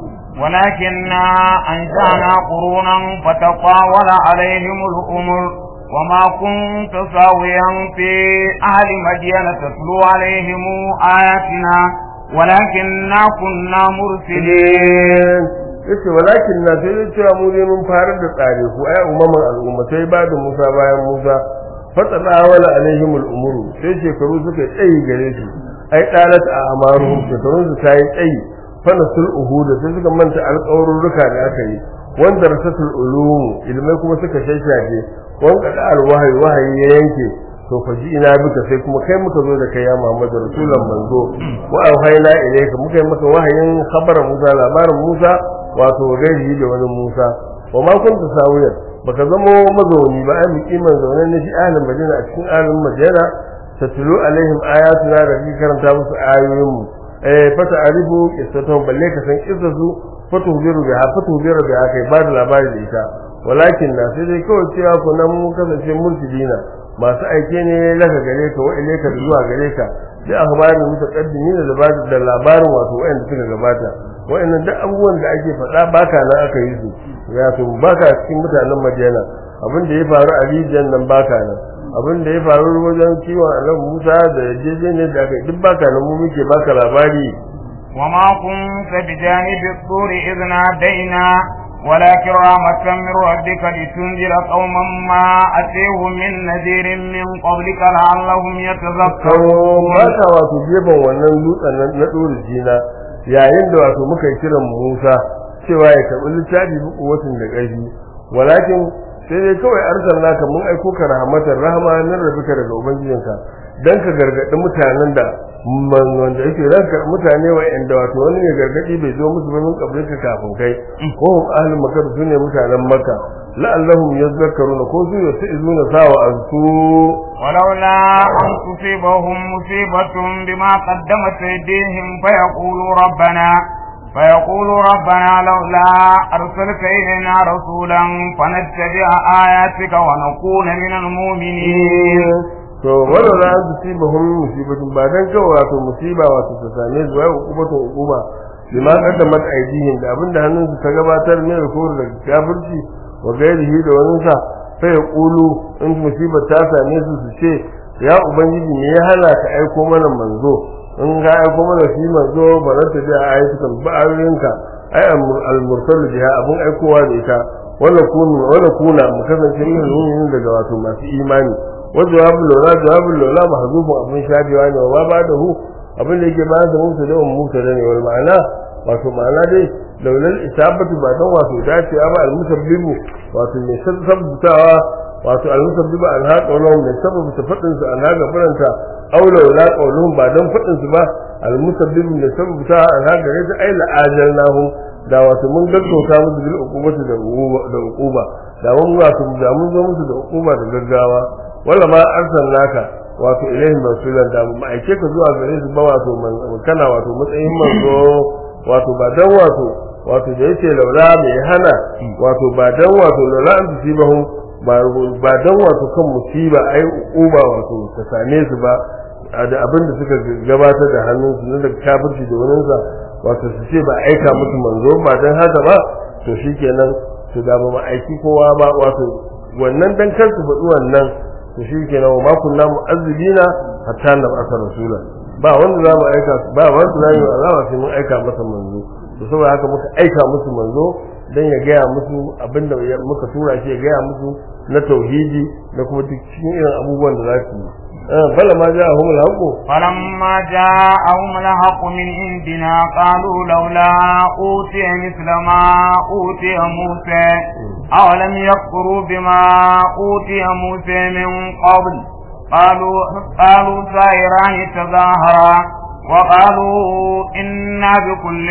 ولكننا أنشأنا قرونا فتطاول عليهم الأمر وما كنت ساويا في أهل مدين تتلو عليهم آياتنا ولكننا كنا مرسلين yace walakin na sai dai cewa mu dai mun farar da tsare ku ai umman al'ummatai ba da Musa bayan Musa fatana wala alaihim al'umuru sai shekaru suka tsayi gare su ai dalat a amaru shekaru su tayi tsayi fana sul uhuda sai suka manta alƙawarurruka da aka yi wanda rasatul ulum ilmai kuma suka shashafe wanda da alwahayi wahayi ya yanke to fa ji ina bika sai kuma kai muka zo da kai ya Muhammadu rasulan manzo wa auhayna ilayka muka yi maka wahayin khabarin Musa labarin Musa wato gairi da wani Musa wa ma kunta sawiyan baka zama mazauni ba ai mukiman zaune ne shi ahlin Madina a cikin ahlin Madina tatlu alaihim ayatuna da ki karanta musu ayoyin mu eh fata arifu qissatuhum balle ka san qissatu fatu biru bi ha fatu biru bi ha kai ba da labari da ita walakin na sai dai kawai cewa ku nan mun kasance mursidina masu aike ne laka gare ka wa ilaika da zuwa gare ka da akhbarin mutaqaddimin da labarin wato wayanda suka gabata wayannan duk abubuwan da ake faɗa baka nan aka yi su ya to baka cikin mutanen Madina abin da ya faru a rijiyar nan baka nan abin da ya faru wajen kiwon Allah Musa da yarjejeniyar da aka yi duk baka nan mu muke baka labari وما كنت بجانب الطور إذ نادينا ولكن رحمة من ربك لتنذر قوما ما أتيهم من نذير من قبلك لعلهم يتذكرون ba ka wato gefen wannan dutsen nan na ɗori jina yayin da wato muka yi kiran Musa cewa ya karɓi littafi buku watan da ƙarfi walakin sai dai kawai arsalna ka mun aiko ka rahmatar rahama nan rabika daga ubangijinka dan ka gargaɗi mutanen da wanda yake ranka mutane wa'anda wato wani ne gargaɗi bai zo musu ba min kabrika kafin kai ko hum ahlul makka su ne mutanen makka la'allahum yadhakkaruna ko su yasizuna sawa ansu ولولا أن تصيبهم مصيبة بما قدمت أيديهم فيقولوا ربنا فيقولوا ربنا لولا أرسلت إلينا رسولا فنتبع آياتك ونكون من المؤمنين to wannan ran su siba hum musibatun ba dan kawai wato musiba wato ta same su wai hukumatun hukuma bima qaddamat aydihim da abinda hannun su ta gabatar ne da kowar da kafirci wa gairihi da wani sa sai ya kulu in musiba ta same su su ce ya ubangiji me ya hana ka aiko mana manzo in ka aiko mana shi manzo ba za ta da ayyukan ba ayoyinka ai al-mursalu biha abun aikowa da ita wala kunu wala kuna mu kasance min daga wato masu imani وجواب اللولا جواب اللولا محذوف abin shafiwa ne wa ba da hu abin da yake bayan da mutu da mutu da ne wal ma'ana wato ma'ana dai laulal isabatu ba dan wato dace ba al musabbibu wato mai sabbutawa wato al musabbibu al haqa wala mai sabbu ta fadin su an haga faranta aw laula qawlun ba dan fadin su ba almusabbibin da sabbuta ala gare ta ai la ajalnahum da wato mun gaggauta musu bil uqubati da uquba da uquba da mun wato da mun zo musu da uquba da gaggawa wala ma arsalnaka wato ilaihim rasulan da mu aike ka zuwa gare su ba wato man kana wato matsayin manzo wato ba dan wato wato da yake laula mai hana wato ba dan wato laula an tusibahum ba ba dan wato kan musiba ai uba wato ta same su ba da abin da suka gabatar da hannunsu na daga kafirci da wurinsa wato su ce ba aika musu manzo ba dan haka ba to shikenan su da ba aiki kowa ba wato wannan dan kar su faɗi wannan to shikenan wa ma kunna mu'azzibina hatta na ba'atha rasula ba wanda za mu aika ba wanda za mu azaba sai mun aika masa manzo to saboda haka muka aika musu manzo dan ya gaya musu abinda muka tura shi ya gaya musu na tauhidi da kuma duk cikin irin abubuwan da za su yi bala ma ja ahumul haqu فلما جاءهم الحق من عندنا قالوا لولا أوتي مثل ما أوتي موسى أولم يكفروا بما أوتي موسى من قبل قالوا قالوا سائران تظاهرا وقالوا إنا بكل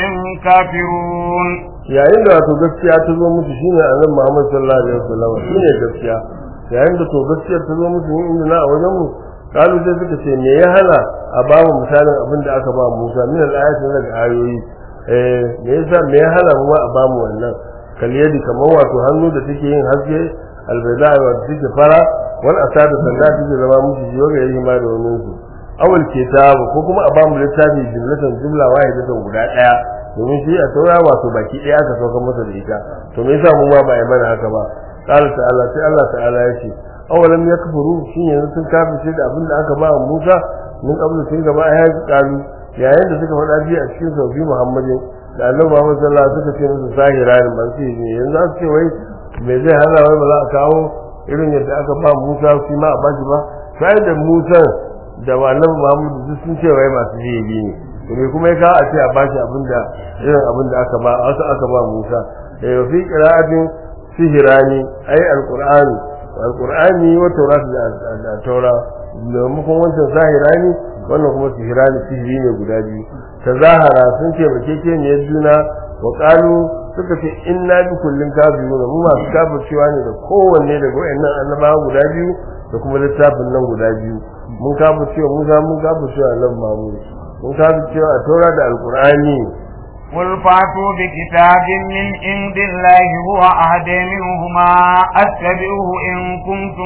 كافرون yayin da wato gaskiya ta zo musu shine annabi Muhammad sallallahu alaihi wasallam shine gaskiya yayin da to gaskiya ta zo musu inda na a wajen mu kalu sai suka ce me ya hana a ba mu misalin abin da aka ba Musa min al-ayati daga ayoyi eh me yasa me ya hana mu a ba mu wannan kaliyadi kamar wato hannu da take yin haske albayda wa take fara wal asadu sanda take zama musu jiyo ga yayi ma da wannan su awal kitabu ko kuma a ba mu littafi jumlatan jumla wahidatan guda daya domin shi a taura wato baki daya aka sauka masa da ita to me yasa mu ma ba yi mana haka ba qala ta'ala sai Allah ta'ala ya ce awalam yakfuru shin yanzu sun kafirce da abin da aka ba wa Musa mun kabulu sun gaba ya ji kalu yayin da suka faɗa biyu a cikin sauki Muhammadin da Annabi Muhammad sallallahu alaihi wasallam suka ce musu zahira ne ban ce ne yanzu aka ce wai me zai hana wai ba za a kawo irin yadda aka ba Musa shi ma a bashi ba sai da Musa da Annabi Muhammad duk sun ce wai masu jibi ne to me kuma ya kawo a ce a bashi abin da irin abin da aka ba wasu aka ba Musa eh fi qira'atin sihirani ai alqur'ani alqur'ani wa taurat da taura maimakon wancan zahirani wannan kuma sihirani sihiri ne guda biyu tazahara sun ce bakeke ne juna wa qalu suka ce inna bi kullin kafiruna mu masu kafircewa ne da kowanne daga wayannan annabawa guda biyu da kuma littafin nan guda biyu mun kafircewa Musa mun kafircewa annabi Muhammad mun kafircewa a taura da alqur'ani قل فاتوا بكتاب من عند الله هو أهدى منهما أتبعه إن كنتم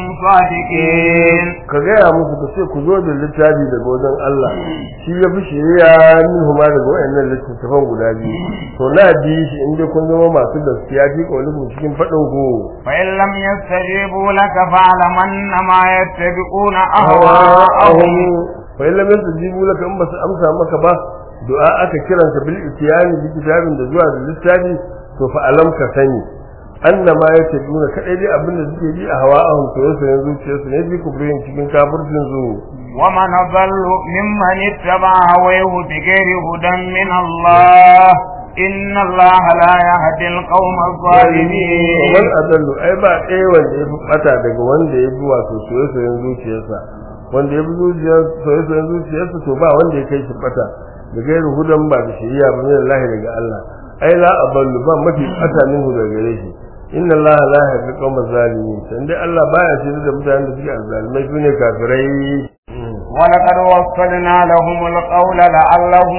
صادقين ka gaya musu ka ce ku zo da littafi daga wajen Allah shi ya fi shiriya min huma daga wayannan littattafan guda biyu to na bi shi in dai kun zama masu gaskiya fi kaulin cikin faɗin ku فإن لم يستجيبوا لك فاعلم أنما يتبعون أهواءهم fa in lam yastajibu laka in basu amsa maka ba du'a aka kiranka bil ityani bi kitabin da zuwa da littafi to fa alam ka sani annama yatabuna kadai dai abinda suke bi a hawa'ahum to yasa yanzu zuciyarsu ne bi kubrin cikin kafircin su ومن أضل ممن اتبع هواه بغير هدى من الله إن الله لا يهدي القوم الظالمين wal adallu ai ba ɗaya wanda ya fi bata daga wanda ya bi wato soyayyen zuciyarsa wanda ya bi zuciyar soyayyen zuciyarsa to ba wanda ya kai shi bata da gairu hudan ba da shari'a ba min Allah daga Allah ai la aballu ba mafi bata min hu daga gare shi inna Allah la yahdi qawma zalimin san dai Allah baya shirye da mutanen da suke azzalimai sune kafirai ولقد وصلنا لهم القول لعلهم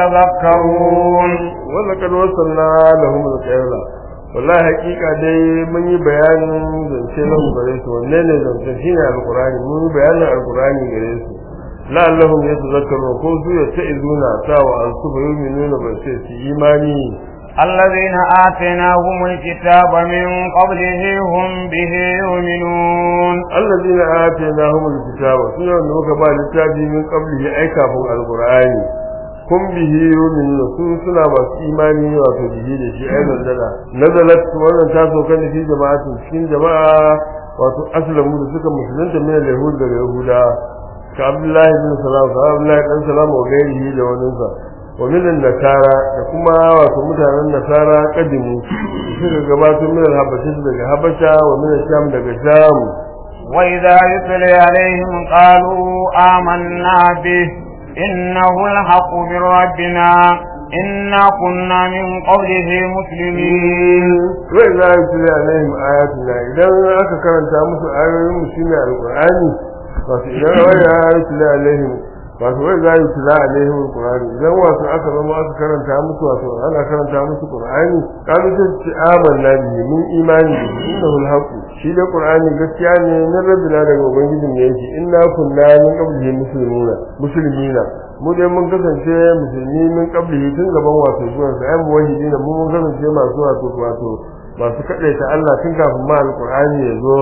يتذكرون ولقد وصلنا لهم القول wallahi hakika dai mun yi bayanin zance nan gare su wanne ne zance shine alqur'ani mun yi bayanin alqur'ani gare su la'allahum yatazakkarun ko su ya ta'izuna sawa an su bayyana ba sai su imani الذين آتيناهم الكتاب من قبله هم به يؤمنون allazina atainahum alkitaba suna wanda muka ba littafi min qablihi ai kafin alqur'ani kun bihi yu'minuna su suna masu imani wato bihi da shi ai nazala nazalat wannan ta so kan fi jama'atin cikin jama'a wato aslamu da suka musulunta min al-yahud da yahuda ka abdullahi bin salam ka abdullahi dan salam wa gairihi da waninsa wa min nasara da kuma wato mutanen nasara kadimu suka gabatar min al-habasha daga habasha wa min sham daga sham وإذا يتلي عليهم قالوا آمنا به إنه الحق من ربنا إنا كنا من قبله مسلمين wai za a tuli alaihim ayatuna idan aka karanta musu ayoyin mu shine alqur'ani wato idan waya ya tuli alaihim wato wai za a tuli alaihim alqur'ani idan wato aka zama aka karanta musu wato ana karanta musu qur'ani kalu ta ce amanna bihi min imani bihi innahu alhaq shi da qur'ani gaskiya ne na rabbina daga ubangijin ne yake inna kunna min qablihi muslimuna muslimina mu dai mun kasance musulmi min qablihi tun gaban wato zuwan sa ayyuhu wahidina mu mun kasance masu wato wato masu kadaita Allah tun kafin ma alqur'ani ya zo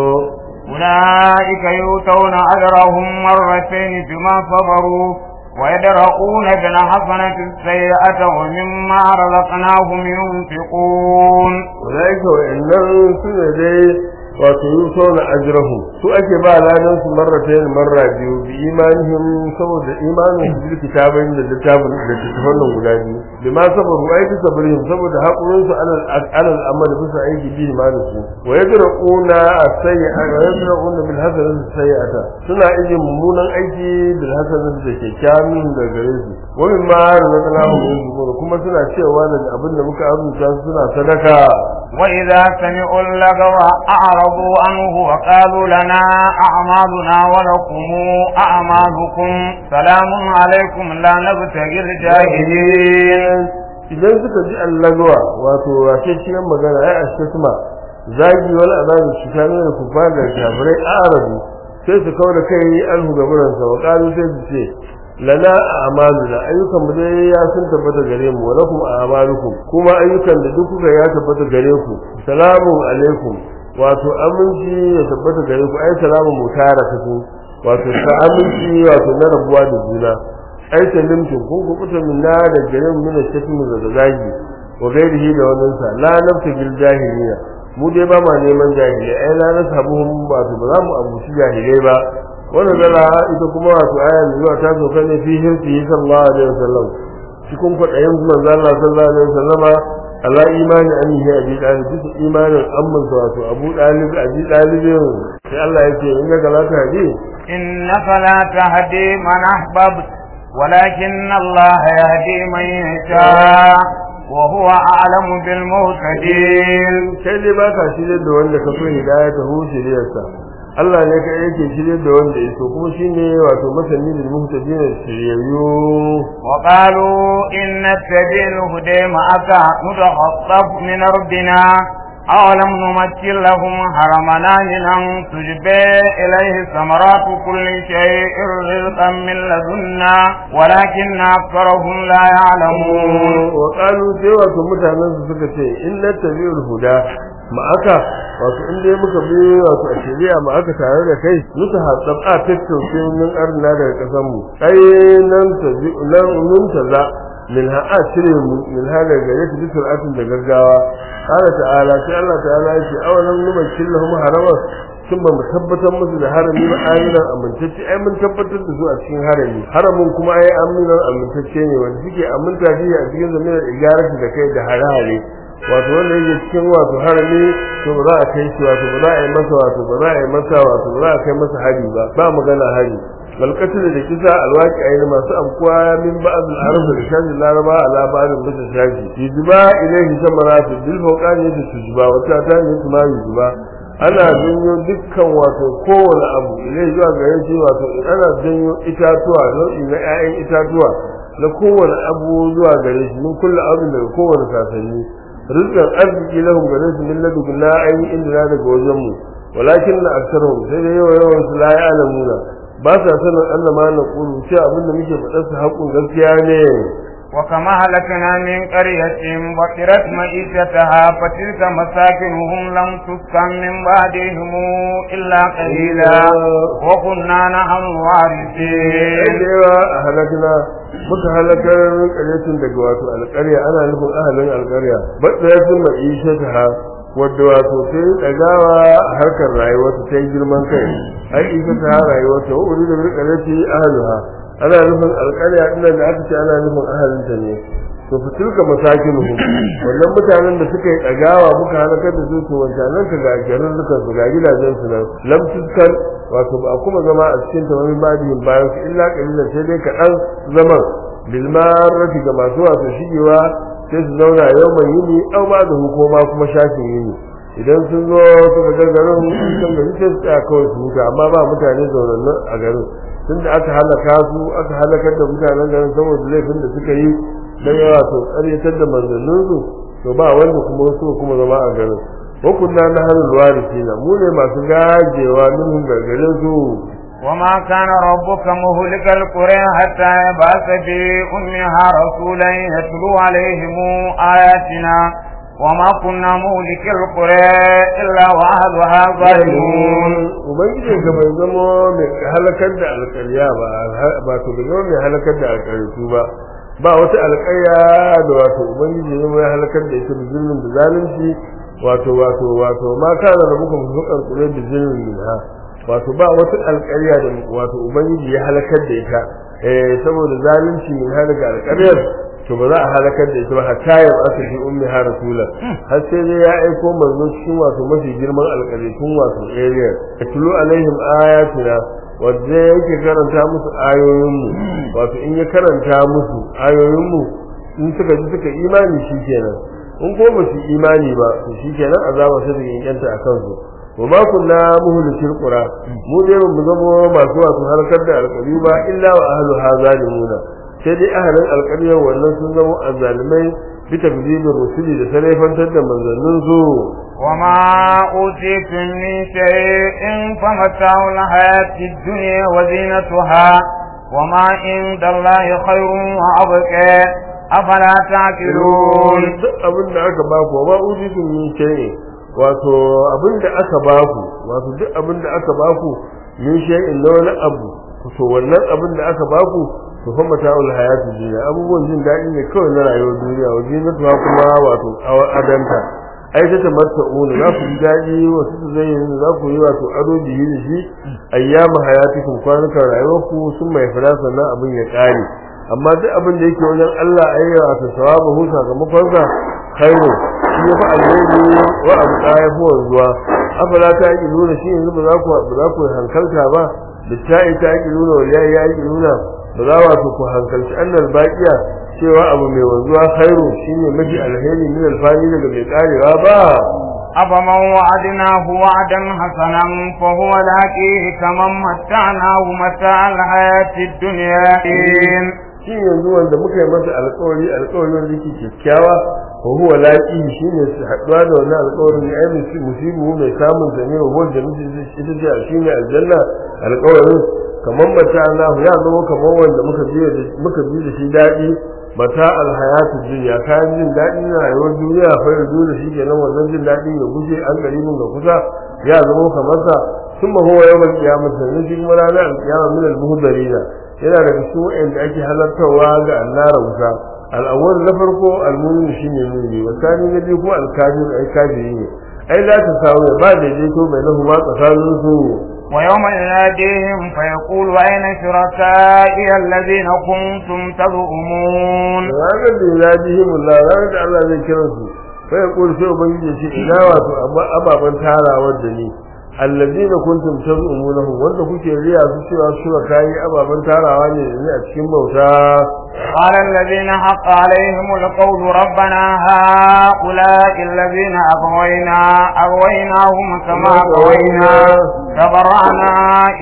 أولئك يؤتون أجرهم مرتين بما صبروا ويدرؤون بالحسنة السيئة ومما رزقناهم ينفقون ulaika wa innahum sune dai wato yusawna ajrahum su ake ba ladan su marratayn marra biyu bi imanihim saboda imanin su bil kitabain da littafin da littafin nan guda biyu bi ma sabaru ai bi sabrihim saboda hakurin su alal alal amal bisa aiki bi imanin su wa yadrauna as-sayyi'a wa yadrauna bil hasanati as-sayyi'ata suna ije mummunan aiki bil hasanati da kyakkyawan da gare su wa mimma razaqnahum yunfiqun kuma suna cewa da abin da muka azurta su suna sadaka وإذا سمعوا اللغو أعرضوا عنه وقالوا لنا أعمالنا ولكم أعمالكم سلام عليكم لا نبتغي الجاهلين idan suka ji allagawa wato wace cikin magana ai ashtuma zagi wal azabi shikanu da kufa da kafirai arabu sai su kawo da kai alhu gaburan sa wa qalu sai su ce lana a'maluna ayyukan mu dai ya sun tabbata gare mu wa lakum a'malukum kuma ayyukan da duk kuka ya tabbata gare ku salamu alaikum wato aminci ya tabbata gare ku ai salamu mutara ku wato ta aminci wato na rabuwa da juna ai salimtum kun ku kuta min na da garin min shatin da zagi wa gairihi da wannan sa la nafta bil jahiliya mu dai ba ma neman jahiliya ai la nasabuhum wato ba za mu abuci jahilai ba wannan zala ita kuma wato aya mai zuwa ta soka ne fi hirsi sallallahu alaihi wasallam cikin kwaɗayin manzo Allah sallallahu alaihi wasallama ala imani an yi abi dalib bisa imanin amman sa wato abu dalib abi dalibin sai Allah yake in ga galata hadi إنك لا تهدي من أحببت ولكن الله يهدي من يشاء وهو أعلم بالمهتدين kai dai ba ka shirye da wanda ka so hidaya ta hu shiryarsa Allah ne ka yake shirye da wanda ya so kuma shine wato masani da muhtadin shiryayyu وقالوا إن نتبع الهدى معك نتخطف من أرضنا أولم نمثل لهم حرمنا من تجبى إليه ثمرات كل شيء رزقا من لدنا ولكن أكثرهم لا يعلمون wa qalu sai wato mutanen su suka ce in nattabi'ul huda ma aka wato in dai muka bi wato a shari'a ma aka tare da kai muka haɗa a tattauke min arna daga ƙasar mu ai nan tabi nan mun taza min ha a cire mu min ha daga gare ta bisul atin da gaggawa qala ta'ala sai Allah ta'ala ya ce awalan numa killahum harama sun ba mu tabbatar musu da harami ba aminan amintacce ai mun tabbatar da su a cikin harami haramin kuma ai aminan amintacce ne wanda suke aminta shi a cikin zamanin igarati da kai da hare-hare wato wanda yake cikin wato harami to ba za a kai shi wato ba za a yi masa wato ba za a yi masa wato ba za a kai masa hari ba ba magana hari malkatul da kisa alwaki ayi masu amkuwa min ba'd al-arab da shani laraba ala ba'd bisa shaji yujuba ilayhi samaratu bil fawqani da tujuba wata ta ne kuma yujuba ana janyo dukkan wato kowane abu ilai zuwa gare shi wato ana janyo itatuwa nau'i na 'ya'yan itatuwa na kowane abu zuwa gare shi min kullu abin daga kowane sasanni rizqan arziki lahum gare su min ladunna ayi inda daga wajen mu walakin na aksarhum sai da yawa yawan su la ya'lamuna ba sa sanin Allah ma na kulu ce abin da muke faɗa su haƙun gaskiya ne وكما هلكنا من قرية بطرت معيشتها فتلك مساكنهم لم تسكن من بعدهم إلا قليلا وكنا نحن الوارثين da yawa a halakna muka halakar ƙaryatun daga wato alƙarya ana nufin ahalin alƙarya batsayatun ma'ishataha wadda wato ta yi ɗagawa a harkar rayuwarta ta yi girman kai ai ita ta rayuwarta wa uri da bi ƙaryati ahaluha ana nufin alƙarya ɗin da aka ce ana nufin ahalinta ne to fitilka masakinuhum wannan mutanen da suka yi ɗagawa muka halakar da su to wancanan ka ga garin su ga gidajen su nan lam tuskar wato ba a kuma zama a cikin ta wani badiyin bayan su illa kalilan sai dai kaɗan zaman bilmarati ga masu wato shigewa sai su zauna yau mai yini au ba da hukuma kuma shafin yini idan sun zo suka ga garin sun gari sai su tsaya kawai su huta amma ba mutane zaunannu a garin tunda aka halaka su aka halakar da mutanen garin saboda laifin da suka yi dan yawa to ƙaryatar da manzanninsu to ba wanda kuma wasu kuma zama a garin wa kunna nahrul warithina mu ne masu gajewa minhum gargarin su وما كان ربك مهلك القرى حتى يبعث في أمها رسولا يتلو عليهم آياتنا وما كنا مهلك القرى إلا وأهلها ظالمون ubangiji ga bai zama mai halakar da alƙarya ba ba to bai zama mai halakar da alƙaryatu ba ba wata alƙarya da wato ubangiji ne mai halakar da ita da zulmin da zalunci wato wato wato ma kana da muka musukan kure da zulmin minha wato ba wata alƙarya da wato ubangiji ya halakar da ita eh saboda zalunci min halaka alƙaryar to ba za a halakar da ita ba hatta ya aka fi ummi ha rasula har sai dai ya aiko manzo cikin wato mafi girman alƙaryatun wato area tulu alaihim ayatina wanda yake karanta musu ayoyinmu wato in ya karanta musu ayoyinmu in suka ji suka imani shikenan in ko ba su imani ba to shikenan azaba sai da yankanta a kansu wa ma kunna muhlikil qura mu dai mu zama masu wato harkar da alƙari ba illa wa ahluha zalimuna sai dai ahalin alƙaryar wannan sun zama azzalimai bi takdibir rusuli da sarrafantar da manzannin su وما أوتيتم من شيء فمتاع الحياة الدنيا وزينتها وما عند الله خير وأبقى أفلا تعقلون duk abin da aka baku wa ma utitum min shay'in wato abin da aka baku wato duk abin da aka baku min shay'in na wani abu to wannan abin da aka baku to fa mata'ul hayatid dunya abubuwan jin daɗi ne kawai na rayuwar duniya wa zinatuha kuma wato adanta ai ta tamatta'una za ku ji daɗi wasu su zai yi za ku yi wato ado bihi da shi ayyamu hayatikum kwanukan rayuwarku sun mai fara sannan abin ya ƙare amma duk abin da yake wajen Allah ayyawa wato sawabu hu sakamakon sa khairu shi ya fi alheri wa abu ɗaya fi wanzuwa afala ta yi nuna shi yanzu ba za ku ba za ku hankalta ba da ta'i ta yi nuna wa yayi ya yi nuna ba za wato ku hankalci annal baqiya cewa abu mai wanzuwa khairu shine mafi alheri min alfani daga mai karewa ba أفمن وعدناه وعدا حسنا فهو لاقيه كمن متعناه متاع الحياة الدنيا shi yanzu wanda muka yi masa alƙawari alƙawari wanda yake kyakkyawa wa huwa laqi shine su haɗuwa da wannan alƙawarin ya yi musibu mai samun zane wa wanda muke ita ce shine aljanna alƙawarin kamar mata Allah ya zama kamar wanda muka bi da muka bi da shi daɗi mata alhayatu dunya kayan jin daɗi na rayuwar duniya fa yanzu da shi kenan wannan jin daɗi ya guje an garibin ga kusa ya zama kamar sa ثم هو يوم القيامة نجي ولا لا القيامة من المهدرين yana daga cikin wa'anda ake halartarwa ga annara wuta al'awwal na farko al-mu'min shine mu'mini wa thani na biyu kuma al-kafir ai kafiri ne ai la ta samu ba daidaito bai na huma tsakanin su ويوم يناديهم فيقول أين شركائي الذين كنتم تزعمون ranar da yunadihim Allah ranar da Allah zai kira su fa yaqul sai ubangiji ce ina wato ababan tarawar da ni allazina kuntum tazumunahu wanda kuke riya su cewa su kai ababan tarawa ne da ni a cikin bauta قال الذين حق عليهم القول ربنا هؤلاء الذين أغوينا أغويناهم كما أغوينا تبرعنا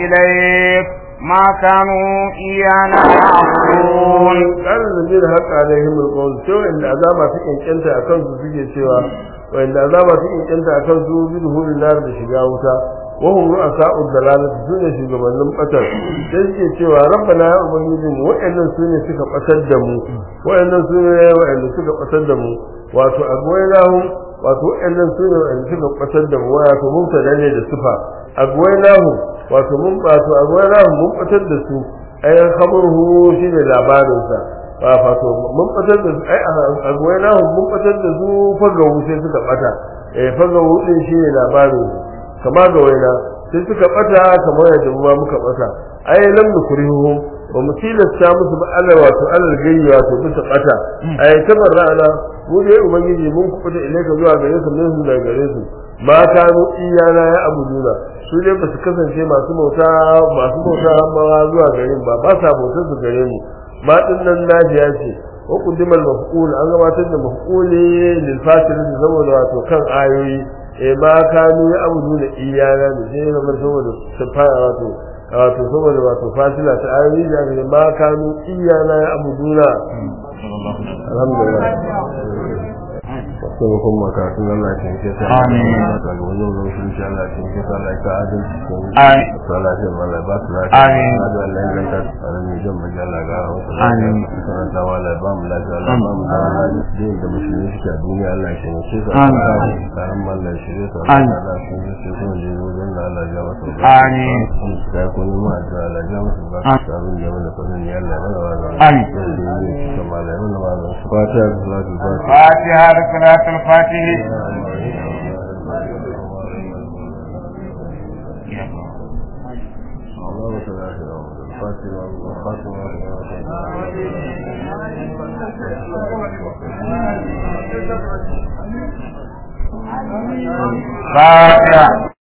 إليك ما كانوا إيانا يعبدون قال الذين حق عليهم القول سوى ان عذاب في انكنت akan su suke cewa wanda azaba su inkanta akan su bi duhulin nar da shiga wuta wa hum ru'asa'u dalalat sune shugabannin batar sai suke cewa rabbana ya ubangiji mu wa'annan sune suka batar da mu wa'annan sune wa'anda suka batar da mu wato agwainahum wato wa'annan sune wa'anda suka batar da mu wato mun tada ne da sufa agwainahum wato mun wato agwainahum mun batar da su ayan khabaruhu shine labarin sa wato mun batar da su ai agwainahum mun batar da su fagawu sai suka bata eh fagawu din shine labarin su kama ga waina sai suka bata kamar yadda mu ma muka bata ai lam nukrihuhum ba mu tilasta musu ba Allah wato alal gayyi wato bisa bata ay tabarra'ana mu dai ubangiji mun kubuta ilaika zuwa gare su mun daga gare su ma kanu iyana ya abuduna su dai ba su kasance masu bauta masu bauta amma zuwa gare mu ba ba sa bautar su gare mu ma din nan najiya ce wa quddimal maf'ul an gabatar da maf'uli lil fasil saboda wato kan ayoyi eh ma kanu ya abuduna iyana ne sai ga saboda su fara wato wato saboda wato fasila ta ayoyi da ne ma kanu iyana ya abuduna alhamdulillah sai kuma karatun Allah ya tinke ta Amin. ta ga wannan lokacin insha Allah ya tinke ta Allah ya ka adalci ko Amin. Allah ya Allah ba su lafiya Amin. Allah Allah ya ganta a ne jan baje Allah ga wasu Amin. sanan ta wala ba mu lafiya Allah ba mu da din da musulmi suke a duniya Allah ya tinke su Amin. karan Allah ya shirye su Amin. Allah ya tinke su ko ne wajen da Allah ya masa Amin. da ko ne ma da Allah ya masa ba Amin. ta abin da mana fadin ya Allah ya mana wa Amin. kuma Allah ya mana wa fatiha da salatu fatiha فاتحة صلاة الفاتح اللهم صل على سيدنا محمد الفاتح والخاتم فاتحة